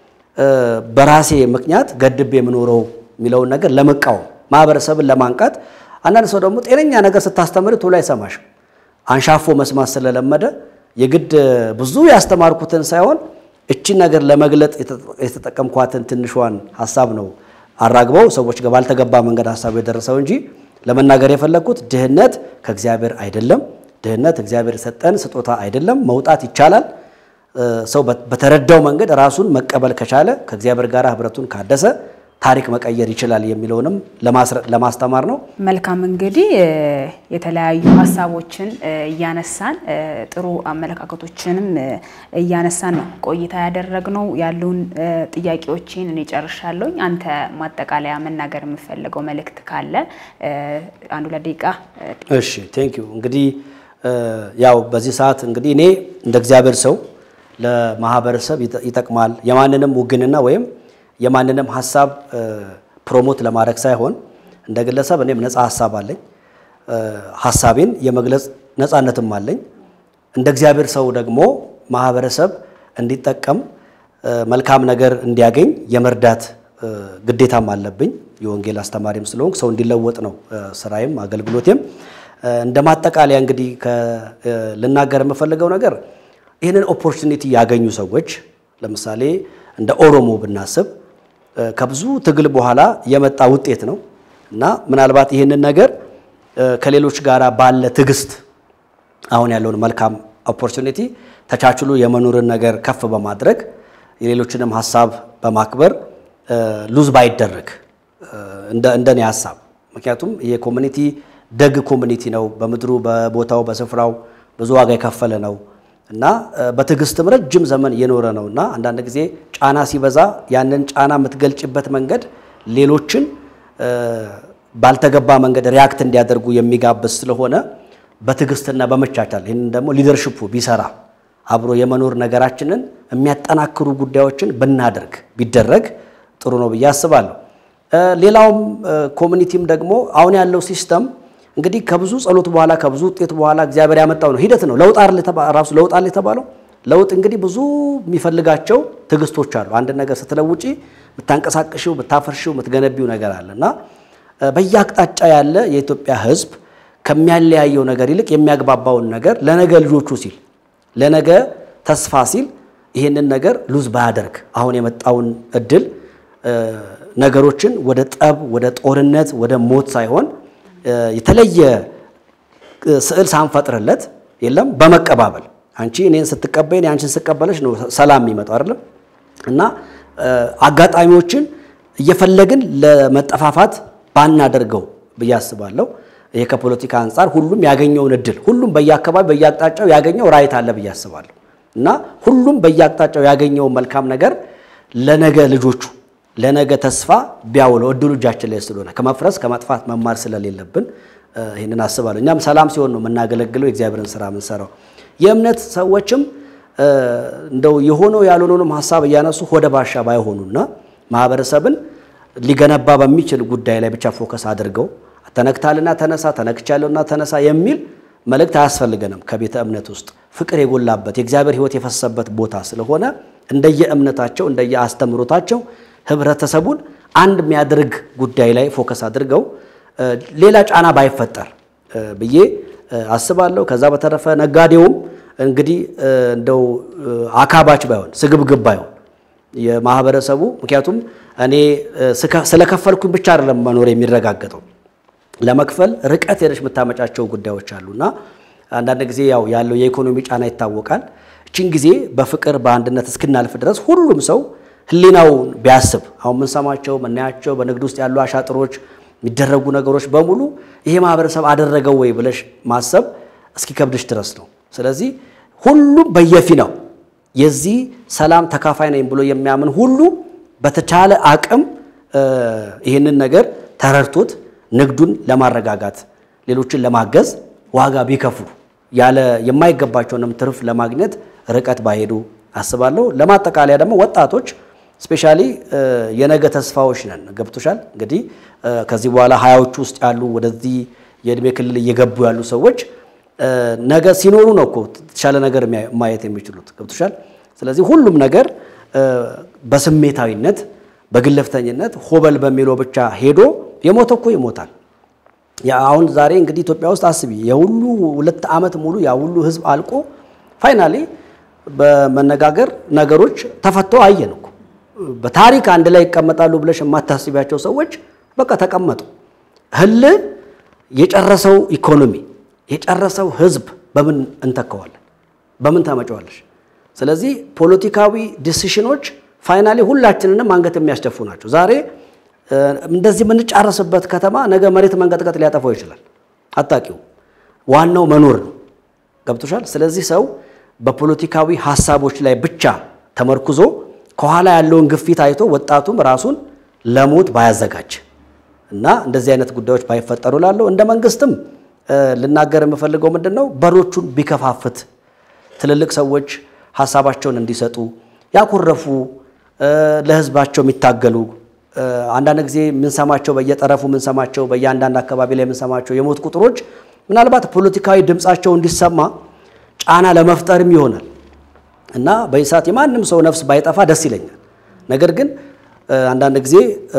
በራሴ ምክንያት ገድቤ የምኖረው የሚለውን ነገር ለመቃወም ማህበረሰብን ለማንቃት። አንዳንድ ሰው ደግሞ ጤነኛ ነገር ስታስተምር ቶሎ አይሰማሽም። አንሻፎ መስማት ስለለመደ የግድ ብዙ ያስተማርኩትን ሳይሆን እቺን ነገር ለመግለጥ የተጠቀምኳትን ትንሿን ሀሳብ ነው አራግበው ሰዎች ጋር ባልተገባ መንገድ ሀሳቡ የደረሰው እንጂ ለመናገር የፈለግኩት ድህነት ከእግዚአብሔር አይደለም። ድህነት እግዚአብሔር የሰጠን ስጦታ አይደለም። መውጣት ይቻላል። ሰው በተረዳው መንገድ ራሱን መቀበል ከቻለ ከእግዚአብሔር ጋር ህብረቱን ካደሰ ታሪክ መቀየር ይችላል የሚለውንም ለማስተማር ነው።
መልካም እንግዲህ የተለያዩ ሀሳቦችን እያነሳን ጥሩ አመለካከቶችንም እያነሳን ነው ቆይታ ያደረግነው። ያሉን ጥያቄዎችን እኔ ጨርሻለሁኝ። አንተ ማጠቃለያ መናገር የምፈልገው መልእክት ካለ አንድ ሁለት ደቂቃ።
እሺ ቴንክ ዩ። እንግዲህ ያው በዚህ ሰዓት እንግዲህ እኔ እንደ እግዚአብሔር ሰው ለማህበረሰብ ይጠቅማል የማንንም ውግንና ወይም የማንንም ሀሳብ ፕሮሞት ለማድረግ ሳይሆን እንደ ግለሰብ እኔም ነፃ ሀሳብ አለኝ። ሀሳቤን የመግለጽ ነፃነትም አለኝ። እንደ እግዚአብሔር ሰው ደግሞ ማህበረሰብ እንዲጠቀም መልካም ነገር እንዲያገኝ የመርዳት ግዴታም አለብኝ። የወንጌል አስተማሪም ስለሆንኩ ሰው እንዲለወጥ ነው ስራዬም አገልግሎቴም። እንደ ማጠቃለያ እንግዲህ ልናገር የምፈልገው ነገር ይህንን ኦፖርቹኒቲ ያገኙ ሰዎች ለምሳሌ እንደ ኦሮሞ ብናስብ ከብዙ ትግል በኋላ የመጣ ውጤት ነው እና ምናልባት ይህንን ነገር ከሌሎች ጋር ባለ ትዕግስት አሁን ያለውን መልካም ኦፖርቹኒቲ ተቻችሎ የመኖርን ነገር ከፍ በማድረግ የሌሎችንም ሀሳብ በማክበር ሉዝ ባይደረግ እንደኔ ሀሳብ። ምክንያቱም ይሄ ኮሚኒቲ ደግ ኮሚኒቲ ነው። በምድሩ በቦታው በስፍራው ብዙ ዋጋ የከፈለ ነው እና በትዕግስትም ረጅም ዘመን የኖረ ነው እና አንዳንድ ጊዜ ጫና ሲበዛ ያንን ጫና የምትገልጭበት መንገድ ሌሎችን ባልተገባ መንገድ ሪያክት እንዲያደርጉ የሚጋብዝ ስለሆነ በትዕግስትና በመቻቻል ይህንን ደግሞ ሊደርሽፑ ቢሰራ አብሮ የመኖር ነገራችንን የሚያጠናክሩ ጉዳዮችን ብናደርግ ቢደረግ ጥሩ ነው ብዬ አስባለሁ። ሌላውም ኮሚኒቲም ደግሞ አሁን ያለው ሲስተም እንግዲህ ከብዙ ጸሎት በኋላ ከብዙ ውጤት በኋላ እግዚአብሔር ያመጣው ነው፣ ሂደት ነው። ለውጥ ራሱ ለውጥ አለ የተባለው ለውጥ እንግዲህ ብዙ የሚፈልጋቸው ትዕግስቶች አሉ። አንድ ነገር ስትለውጪ የምታንቀሳቅሽው፣ የምታፈርሽው፣ የምትገነቢው ነገር አለ እና በየአቅጣጫ ያለ የኢትዮጵያ ሕዝብ ከሚያለያየው ነገር ይልቅ የሚያግባባውን ነገር ለነገ ልጆቹ ሲል ለነገ ተስፋ ሲል ይህንን ነገር ሉዝ ባያደርግ አሁን የመጣውን እድል ነገሮችን ወደ ጠብ፣ ወደ ጦርነት፣ ወደ ሞት ሳይሆን የተለየ ስዕል ሳንፈጥርለት የለም በመቀባበል አንቺ እኔን ስትቀበይን የአንቺን ስቀበለች ነው ሰላም የሚመጣው አይደለም እና አጋጣሚዎችን እየፈለግን ለመጠፋፋት ባናደርገው ብዬ አስባለሁ። ይሄ ከፖለቲካ አንጻር ሁሉም ያገኘውን እድል ሁሉም በየአካባቢ በየአቅጣጫው ያገኘው ራይት አለ ብዬ አስባለሁ እና ሁሉም በየአቅጣጫው ያገኘውን መልካም ነገር ለነገ ልጆቹ ለነገ ተስፋ ቢያውለው እድሉ እጃችን ላይ ስለሆነ ከመፍረስ ከመጥፋት መማር ስለሌለብን ይህንን አስባለሁ። እኛም ሰላም ሲሆን ነው የምናገለግለው የእግዚአብሔርን ስራ የምንሰራው። የእምነት ሰዎችም እንደው የሆነው ያልሆነውንም ሀሳብ እያነሱ ሆደ ባሻ ባይሆኑና ማህበረሰብን ሊገነባ በሚችል ጉዳይ ላይ ብቻ ፎከስ አድርገው ተነክታልና ተነሳ፣ ተነክቻለሁና ተነሳ የሚል መልእክት አያስፈልገንም። ከቤተ እምነት ውስጥ ፍቅር የጎላበት የእግዚአብሔር ሕይወት የፈሰሰበት ቦታ ስለሆነ እንደየ እምነታቸው እንደየ አስተምሮታቸው ህብረተሰቡን አንድ የሚያደርግ ጉዳይ ላይ ፎከስ አድርገው ሌላ ጫና ባይፈጠር ብዬ አስባለሁ። ከዛ በተረፈ ነጋዴውም እንግዲህ እንደው አካባች ባይሆን ስግብግብ ባይሆን የማህበረሰቡ ምክንያቱም እኔ ስለከፈልኩኝ ብቻ አይደለም መኖር የሚረጋገጠው ለመክፈል ርቀት ሄደሽ የምታመጫቸው ጉዳዮች አሉና አንዳንድ ጊዜ ያው ያለው የኢኮኖሚ ጫና ይታወቃል። እችን ጊዜ በፍቅር በአንድነት እስክናልፍ ድረስ ሁሉም ሰው ህሊናውን ቢያስብ አሁን የምንሰማቸው የምናያቸው በንግድ ውስጥ ያሉ አሻጥሮች የሚደረጉ ነገሮች በሙሉ ይሄ ማህበረሰብ አደረገው ወይ ብለሽ ማሰብ እስኪከብድሽ ድረስ ነው። ስለዚህ ሁሉም በየፊናው የዚህ ሰላም ተካፋይ ነኝ ብሎ የሚያምን ሁሉ በተቻለ አቅም ይህንን ነገር ተረድቶት ንግዱን ለማረጋጋት ሌሎችን ለማገዝ ዋጋ ቢከፍሉ ያለ የማይገባቸውንም ትርፍ ለማግኘት ርቀት ባይሄዱ አስባለሁ። ለማጠቃለያ ደግሞ ወጣቶች ስፔሻሊ የነገ ተስፋዎች ነን። ገብቶሻል። እንግዲህ ከዚህ በኋላ ሀያዎቹ ውስጥ ያሉ ወደዚህ የእድሜ ክልል እየገቡ ያሉ ሰዎች ነገ ሲኖሩ ነው እኮ የተሻለ ነገር ማየት የሚችሉት። ገብቶሻል። ስለዚህ ሁሉም ነገር በስሜታዊነት በግለፍተኝነት ሆበል በሚለው ብቻ ሄዶ የሞተ እኮ ይሞታል። አሁን ዛሬ እንግዲህ ኢትዮጵያ ውስጥ አስቢ የሁሉ ሁለት ዓመት ሙሉ ያ ሁሉ ህዝብ አልቆ ፋይናሊ በመነጋገር ነገሮች ተፈተው አየን እኮ። በታሪክ አንድ ላይ ይቀመጣሉ ብለሽ የማታስቢያቸው ሰዎች በቃ ተቀመጡ። ህል የጨረሰው ኢኮኖሚ የጨረሰው ህዝብ በምን እንተከዋለን? በምን ታመጫዋለሽ? ስለዚህ ፖለቲካዊ ዲሲሽኖች ፋይናሊ ሁላችንንም አንገት የሚያስደፉ ናቸው። ዛሬ እንደዚህ የምንጫረስበት ከተማ ነገ መሬት መንቀጥቀጥ ሊያጠፋው ይችላል። አታቂው ዋናው መኖር ነው። ገብቶሻል። ስለዚህ ሰው በፖለቲካዊ ሀሳቦች ላይ ብቻ ተመርኩዞ ከኋላ ያለውን ግፊት አይቶ ወጣቱም ራሱን ለሞት ባያዘጋጅ እና እንደዚህ አይነት ጉዳዮች ባይፈጠሩ ላለው እንደ መንግስትም ልናገር የምፈልገው ምንድን ነው በሮቹን ቢከፋፍት ትልልቅ ሰዎች ሀሳባቸውን እንዲሰጡ ያኮረፉ ለህዝባቸው የሚታገሉ አንዳንድ ጊዜ የምንሰማቸው በየጠረፉ የምንሰማቸው በየአንዳንድ አካባቢ ላይ የምንሰማቸው የሞት ቁጥሮች ምናልባት ፖለቲካዊ ድምፃቸው እንዲሰማ ጫና ለመፍጠርም ይሆናል እና በዚህ ሰዓት የማንም ሰው ነፍስ ባይጠፋ ደስ ይለኛል። ነገር ግን አንዳንድ ጊዜ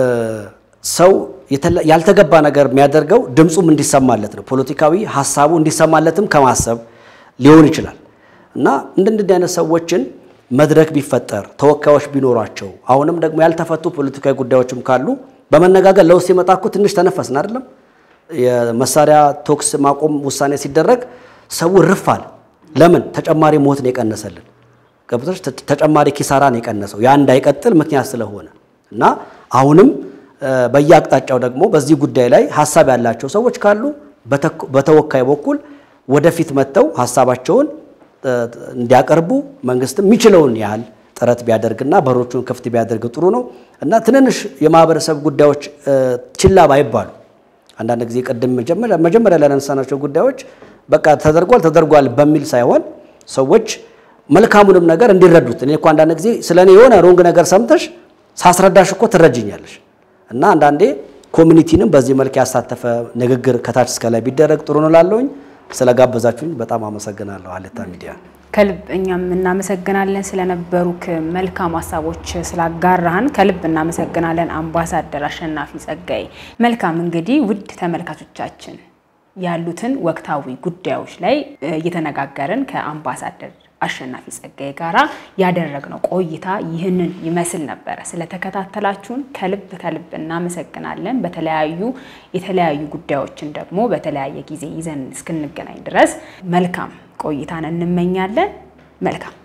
ሰው ያልተገባ ነገር የሚያደርገው ድምፁም እንዲሰማለት ነው። ፖለቲካዊ ሀሳቡ እንዲሰማለትም ከማሰብ ሊሆን ይችላል እና እንደዚህ አይነት ሰዎችን መድረክ ቢፈጠር ተወካዮች ቢኖሯቸው አሁንም ደግሞ ያልተፈቱ ፖለቲካዊ ጉዳዮችም ካሉ በመነጋገር ለውስጥ ሲመጣ እኮ ትንሽ ተነፈስን አይደለም። የመሳሪያ ቶክስ ማቆም ውሳኔ ሲደረግ ሰው ርፍ አለ። ለምን? ተጨማሪ ሞት ነው የቀነሰልን፣ ገብቶች ተጨማሪ ኪሳራ ነው የቀነሰው ያ እንዳይቀጥል ምክንያት ስለሆነ እና አሁንም በየአቅጣጫው ደግሞ በዚህ ጉዳይ ላይ ሀሳብ ያላቸው ሰዎች ካሉ በተወካይ በኩል ወደፊት መጥተው ሀሳባቸውን እንዲያቀርቡ መንግስትም የሚችለውን ያህል ጥረት ቢያደርግና በሮቹን ክፍት ቢያደርግ ጥሩ ነው እና ትንንሽ የማህበረሰብ ጉዳዮች ችላ ባይባሉ አንዳንድ ጊዜ ቅድም መጀመሪያ ላነሳናቸው ጉዳዮች በቃ ተደርጓል ተደርጓል በሚል ሳይሆን ሰዎች መልካሙንም ነገር እንዲረዱት። እኔ እኮ አንዳንድ ጊዜ ስለ እኔ የሆነ ሮንግ ነገር ሰምተሽ ሳስረዳሽ እኮ ትረጅኛለሽ እና አንዳንዴ ኮሚኒቲንም በዚህ መልክ ያሳተፈ ንግግር ከታች እስከ ላይ ቢደረግ ጥሩ ነው ላለውኝ ስለጋበዛችሁኝ በጣም አመሰግናለሁ። ሀሌታ ሚዲያ
ከልብ እኛም እናመሰግናለን ስለነበሩክ መልካም ሀሳቦች ስላጋራህን ከልብ እናመሰግናለን አምባሳደር አሸናፊ ጸጋዬ። መልካም እንግዲህ ውድ ተመልካቾቻችን ያሉትን ወቅታዊ ጉዳዮች ላይ እየተነጋገርን ከአምባሳደር አሸናፊ ጸጋዬ ጋራ ያደረግነው ቆይታ ይህንን ይመስል ነበረ። ስለተከታተላችሁን ከልብ ከልብ እናመሰግናለን። በተለያዩ የተለያዩ ጉዳዮችን ደግሞ በተለያየ ጊዜ ይዘን እስክንገናኝ ድረስ መልካም ቆይታን እንመኛለን። መልካም